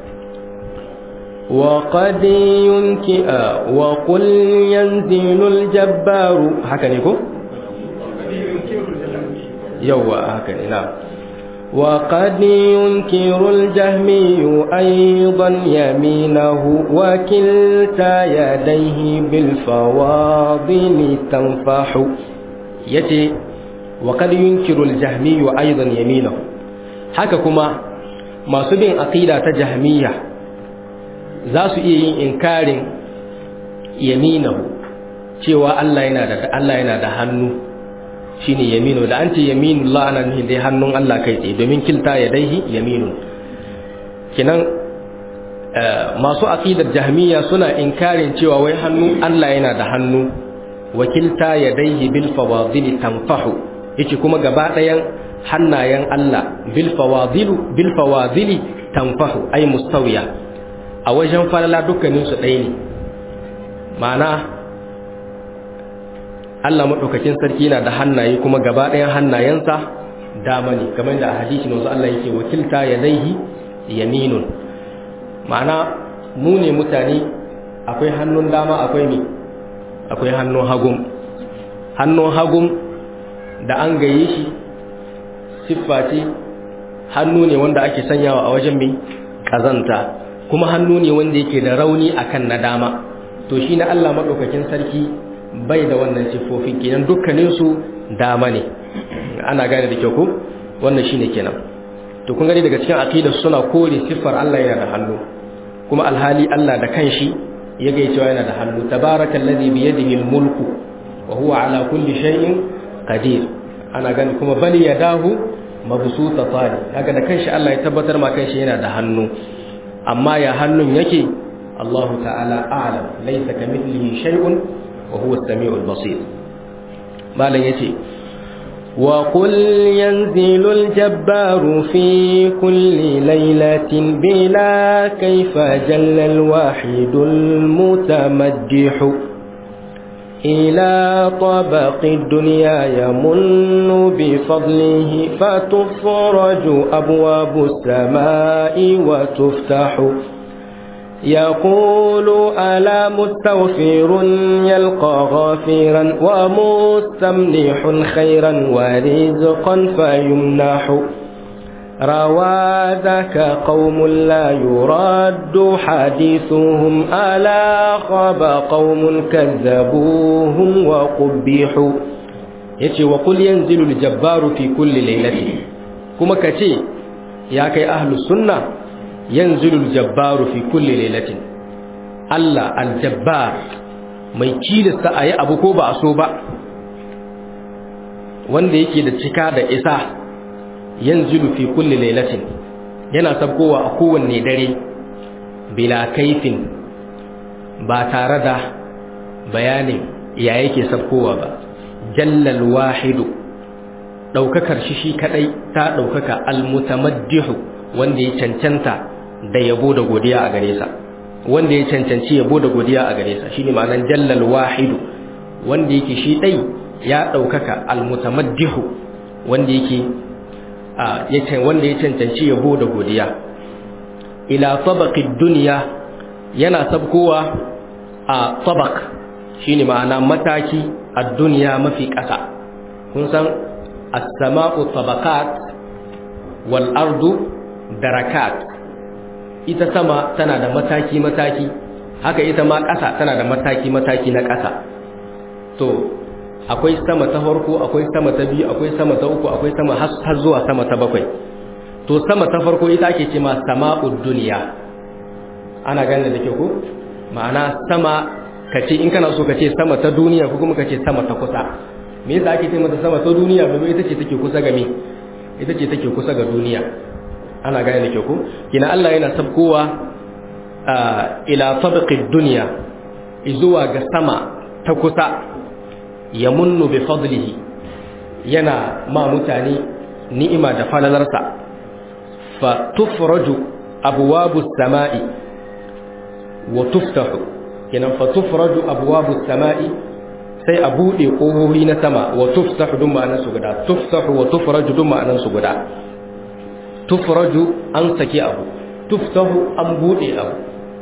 وقد ينكئ وقل ينزل الجبار haka ne ko yawa haka ne na وقد ينكر الجهمي أيضا يمينه وكلتا يديه بالفواضل تنفح يتي وقد ينكر الجهمي أيضا يمينه haka kuma masu bin aqida ta jahmiya za su iya yin inkarin yaminahu cewa Allah yana da Allah yana da hannu shine yaminu da an ce yaminullah ana nufin dai hannun Allah kai tsaye domin kilta ya daihi yaminun kinan masu aqidar jahmiya suna inkarin cewa wai hannu Allah yana da hannu wakilta ya daihi bil fawadili tanfahu yace kuma gaba ɗayan hannayen Allah bil fawadilu bil fawadili tanfahu ay mustawiya a wajen falala dukkanin su ɗaya ne ma'ana Allah maɗaukakin sarki yana da hannaye kuma gaba ɗayan hannayensa dama ne kamar da a hadisi wanzu Allah yake wakilta ya daihi yaminun ma'ana mu ne mutane akwai hannun dama akwai mi akwai hannun hagum hannun hagum da an gaye shi siffa ce hannu ne wanda ake sanyawa a wajen mai ƙazanta kuma hannu ne wanda yake da rauni akan na dama to shi na Allah maɗaukakin sarki bai da wannan siffofin kenan dukkaninsu dama ne ana gane da kyau ko wannan shine kenan to kun gani daga cikin aqidar suna kore siffar Allah yana da hannu kuma alhali Allah da kanshi ya ga cewa yana da hannu tabarakallazi bi yadihi almulku wa huwa ala kulli shay'in qadir ana gani kuma bali yadahu mabsuta tani kaga da kanshi Allah ya tabbatar ma kanshi yana da hannu amma ya hannun yake Allah ta'ala a'lam laysa kamithlihi shay'un وهو السميع البصير ما لن يتي وقل ينزل الجبار في كل ليلة بلا كيف جل الواحد المتمجح إلى طبق الدنيا يمن بفضله فتفرج أبواب السماء وتفتح يقول ألا مستغفر يلقى غافرا ومستمنح خيرا ورزقا فيمنح روى ذاك قوم لا يرد حديثهم ألا خاب قوم كذبوهم وقبحوا yace wa qul yanzilu al-jabbaru fi kulli laylatin kuma kace ya kai ahlus sunna yanzilu al-jabbaru fi kulli laylatin Allah al-jabbar mai kilista ayi abu ko ba a so ba wanda yake da cika da isa yanzilu fi kulli laylatin yana sabkowa a kowanne dare bila kaifin ba tare da bayanin ya yake sabkowa ba jallal wahidu daukakar shi shi kadai ta daukaka almutamaddihu wanda ya cancanta da yabo da godiya a gare sa wanda ya cancanci yabo da godiya a gare sa shine ma'anar jallal wahidu wanda yake shi dai ya daukaka almutamaddihu wanda yake a wanda ya cancanci yabo da godiya ila tabaqid dunya yana sabkowa a tabaq shine ma'ana mataki a duniya mafi ƙasa kun san as-sama'u tabaqat wal ardu darakat ita sama tana da mataki mataki haka ita ma ƙasa tana da mataki mataki na ƙasa to akwai sama ta farko akwai sama ta biyu akwai sama ta uku akwai sama har zuwa sama ta bakwai to sama ta farko ita ake ce ma sama'ud duniya ana ganin da ke ku ma'ana sama kace in kana so kace sama ta duniya ko kuma kace sama ta kusa me yasa ake ce mata sama ta duniya domin ita ce take kusa ga me ita ce take kusa ga duniya ana gane da ke ku kina Allah yana sabkowa ila tabaqid dunya zuwa ga sama ta kusa yamunnu bi fadlihi yana ma mutane ni'ima da falalarsa fa tufraju abwabus sama'i wa tuftahu kenan fa tufraju abwabus sama'i sai a bude kohohi na sama wa tuftahu dun ma'anar su guda tuftahu wa tufraju dun ma'anar su guda tufraju an saki abu tuftahu an bude abu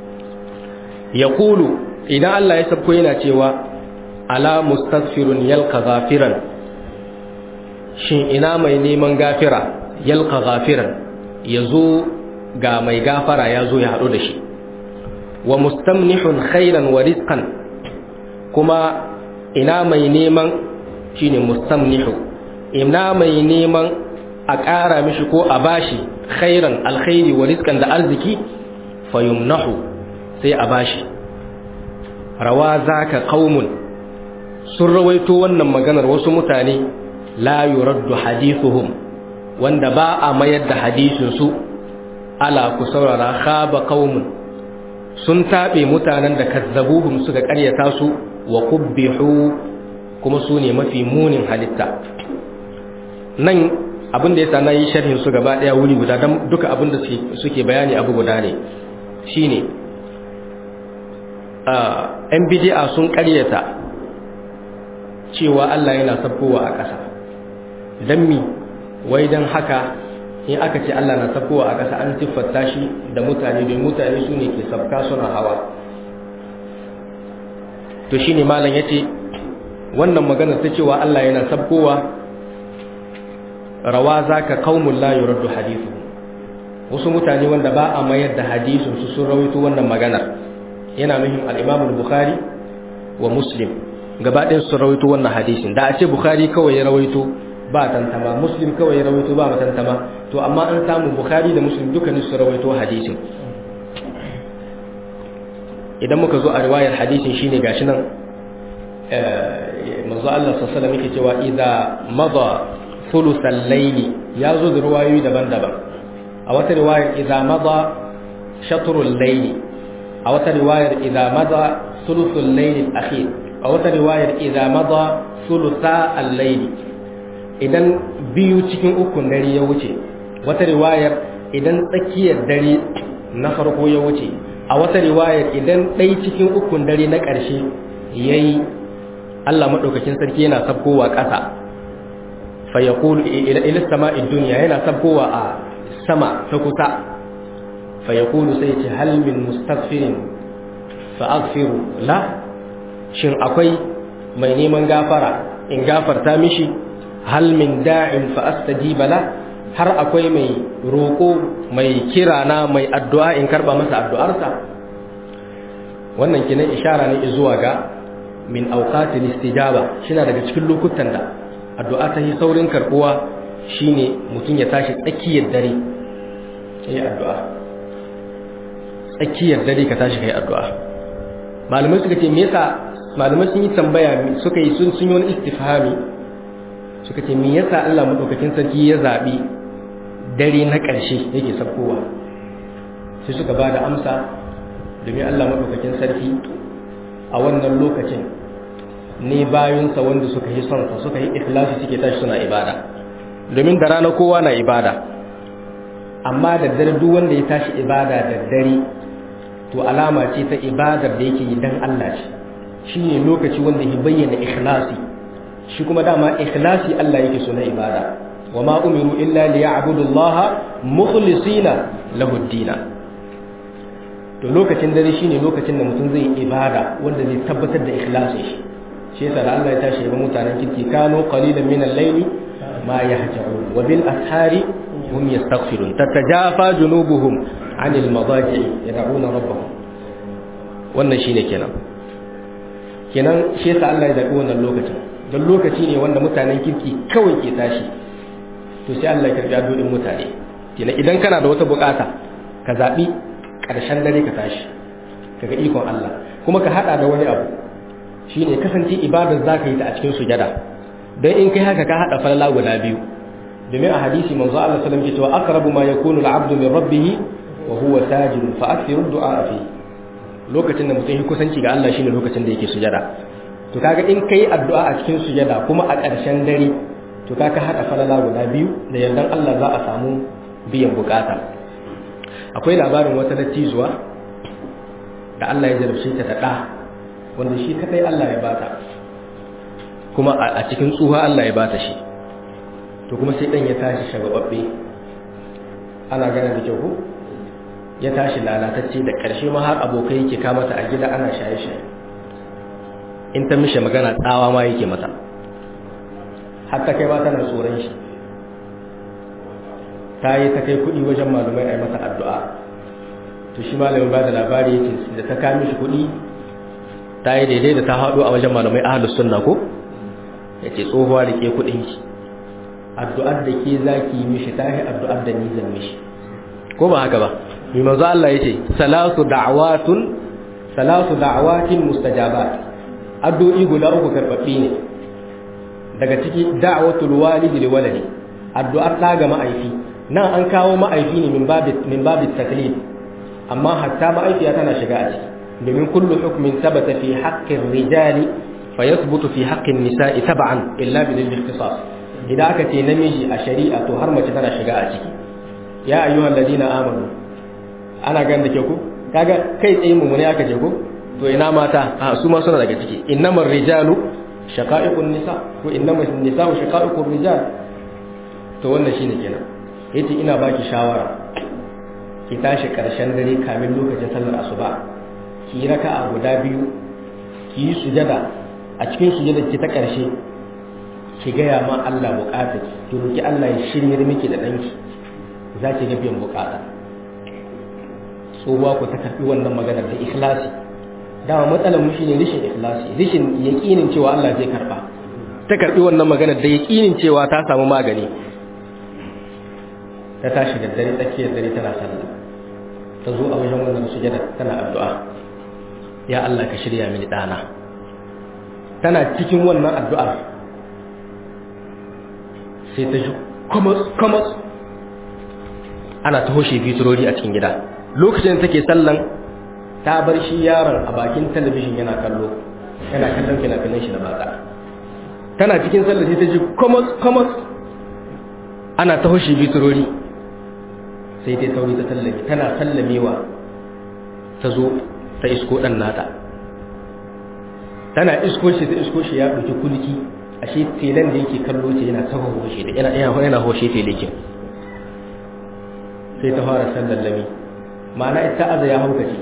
yaqulu idan Allah ya sabko yana cewa ala mustaghfirun yalqa ghafiran shin ina mai neman gafira yalqa ghafiran yazo ga mai gafara yazo ya hado da shi wa mustamnihun khairan wa rizqan kuma ina mai neman shine mustamnihu ina mai neman a ƙara mishi ko a bashi khairan alkhairi wa rizqan da arziki fayumnahu sai a bashi rawa zaka qaumun sun rawaito wannan maganar wasu mutane la yuraddu hadithuhum wanda ba a mayar da hadisin su ala ku saurara khaba qaumun sun tabe mutanen da kazzabuhum suka ƙaryata su wa qubbihu kuma su ne mafi munin halitta nan abinda yasa na yi sharhin su gaba daya wuri guda dan duka abinda suke bayani abu guda ne shine yan bid'a sun ƙaryata cewa Allah yana sabkowa a ƙasa dan mi wai dan haka in aka ce Allah na sabkowa a ƙasa an siffata shi da mutane don mutane su ne ke sabka suna hawa to shine malam yace wannan magana ta cewa Allah yana sabkowa rawa zaka qaumul la yuraddu hadithu wasu mutane wanda ba a mayar da hadisin su sun rawaito wannan maganar yana muhim al-Imam al-Bukhari wa Muslim gaba ɗayan sun rawaito wannan hadisin da a ce Bukhari kawai ya rawaito ba tantama Muslim kawai ya rawaito ba tantama to amma an samu Bukhari da Muslim dukkanin su rawaito hadisin idan muka zo a riwayar hadisin shine gashi nan manzo Allah sallallahu alaihi wasallam yake cewa idza madha thuluthal layli ya zo da riwayoyi daban-daban a wata riwayar idza madha shatrul layli a wata riwayar idza madha thuluthul layli al-akhir a wata riwayar idza madha thulutha al-layli idan biyu cikin ukun dare ya wuce wata riwayar idan tsakiyar dare na farko ya wuce a wata riwayar idan ɗai cikin ukun dare na ƙarshe ya yi Allah maɗaukakin sarki yana sabkowa ƙasa fayyakulu ilis sama'in duniya yana sabkowa a sama ta kusa fayyakulu sai ce halmin mustaghfirin fa'aghfiru la shin akwai mai neman gafara in gafarta mishi halmin da'in fa'astajiba la har akwai mai roƙo mai kira na mai addu'a in karɓa masa addu'arsa wannan kinan ishara ne zuwa ga min auqatil istijaba shina daga cikin lokutan da addu'a ta yi saurin karbuwa shine mutum ya tashi tsakiyar dare yayi addu'a tsakiyar dare ka tashi kai addu'a malamai suka ce me yasa malamai sun yi tambaya suka yi sun sun yi wani istifhami suka ce me yasa Allah madaukakin sarki ya zabi dare na ƙarshe yake sabkowa sai suka ba da amsa domin Allah madaukakin sarki a wannan lokacin ne bayunsa wanda suka yi son sa suka yi ikhlasi suke tashi suna ibada domin da rana kowa na ibada amma da dare duk wanda ya tashi ibada da dare to alama ce ta ibadar da yake yi dan Allah ce shine lokaci wanda ya bayyana ikhlasi shi kuma dama ikhlasi Allah yake so na ibada wama umiru illa liya'budu Allah mukhlisina lahu ad to lokacin dare shine lokacin da mutum zai ibada wanda zai tabbatar da ikhlasi shi shi yasa Allah ya tashi ga mutanen kirki kanu qalilan min al-layli ma yahja'un wa bil ashari hum yastaghfirun tatajafa junubuhum 'anil madaji yad'una rabbahum wannan shine kenan kenan shi yasa Allah ya zabi wannan lokacin don lokaci ne wanda mutanen kirki kawai ke tashi to sai Allah ya karbi addu'o'in mutane kenan idan kana da wata bukata ka zabi karshen dare ka tashi kaga ikon Allah kuma ka hada da wani abu shine kasance ibadar zaka yi ta a cikin sujada dan in kai haka ka hada falala guda biyu domin a hadisi manzo Allah sallallahu alaihi wasallam ya ce aqrabu ma yakunu al-'abdu min rabbih wa huwa sajid fa akthiru du'a fi lokacin da mutum ya kusanci ga Allah shine lokacin da yake sujada to kaga in kai addu'a a cikin sujada kuma a ƙarshen dare to kaga hada falala guda biyu da yardan Allah za a samu biyan bukata akwai labarin wata dattijuwa da Allah ya jarabce ta da ɗa wanda shi kadai Allah ya bata kuma a cikin tsuha Allah ya bata shi to kuma sai dan ya tashi shagababbe ana gane da kyau ko ya tashi lalatacce da ƙarshe ma har abokai yake kamata a gida ana shaye-shaye in ta mishe magana tsawa ma yake mata har ta kai ba tana tsoron shi ta yi ta kai kuɗi wajen malumai a yi masa addu'a to shi malamin ba da labari yake da ta kami shi kuɗi ta yi daidai da ta haɗu a wajen malumai ahalus sunna ko ya ce tsohuwa da ke kuɗin ki addu'ar da ke za ki yi mishi ta yi addu'ar da ni zan mishi ko ba haka ba mai manzo Allah ya ce salatu da'awatun salatu da'awatin mustajabat addu'o'i guda uku karɓaɓɓi ne daga ciki da'watul walidi li waladi addu'ar ɗa ga ma'aifi nan an kawo ma'aifi ne min babit min babit taklif amma hatta ma'aifiya tana shiga a ciki domin kullu hukmin sabata fi haqqin rijali fa yathbutu fi haqqin nisa'i tab'an illa bil ikhtisas idan aka ce namiji a shari'a to har mace tana shiga a ciki ya ayyuhal ladina amanu ana gan da ke ku kaga kai tsaye mu ne aka je ku to ina mata a su ma suna daga ciki innamar rijalu shaqa'iqun nisa ko innamas nisa'u shaqa'iqur rijal to wannan shine kenan yace ina baki shawara ki tashi karshen dare kamin lokacin sallar asuba ki yi raka'a guda biyu ki yi sujada a cikin sujada ki ta karshe ki gaya ma Allah bukata ki roki Allah ya shirye miki da danki za ki ga biyan bukata tsohuwa ku ta karbi wannan maganar da ikhlasi dama matsalar mu shine rishin ikhlasi rishin yaqinin cewa Allah zai karba ta karbi wannan maganar da yaqinin cewa ta samu magani ta tashi da dare tsakiyar dare tana sallah ta zo a wajen wannan sujada tana addu'a ya Allah ka shirya mini dana tana cikin wannan addu'ar sai ta ji kamas kamas ana ta hoshe fiturori a cikin gida lokacin da take sallan ta bar shi yaron a bakin talabijin yana kallo yana kallon fina-finan shi da batsa tana cikin sallah sai ta ji kamas kamas ana ta hoshe fiturori sai ta sauri ta sallame tana sallamewa ta zo ta isko ɗan nata tana isko shi ta isko shi ya ɗauki kulki ashe telan da yake kallo ce yana ta hoshe da yana yana hoshe telekin sai ta fara sallallami ma'ana ita aza ya haukace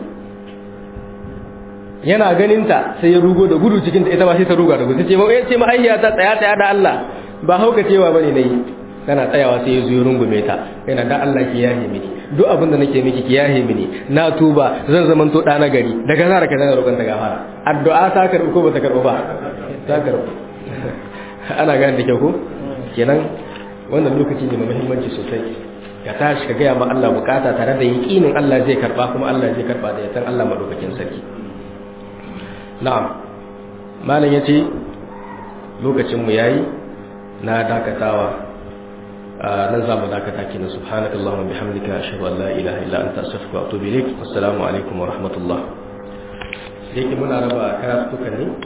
yana ganinta sai ya rugo da gudu cikin ita ba sai ta ruga da gudu ce ma ya ce mahaiya ta tsaya tsaya da Allah ba haukacewa bane nayi tana tsayawa sai ya zo ya rungume ta yana da Allah ki yahe mini duk abin da nake miki ki yahe mini na tuba zan zaman to da na gari daga zara ka zana roƙon ta gafara addu'a ta karbu ko ba ta karbu ba ta karbu ana gane da kyau ko kenan wannan lokaci ne mai muhimmanci sosai ka tashi ka gaya ma Allah bukata tare da yaƙinin Allah zai karba kuma Allah zai karba da yatan Allah madaukakin sarki na'am malam yace lokacin mu yayi na dakatawa nan zamu dakata kina subhanakallahumma bihamdika ashhadu an la ilaha illa anta astaghfiruka wa atubu ilaik wassalamu alaikum wa rahmatullah yake muna raba karatukan ne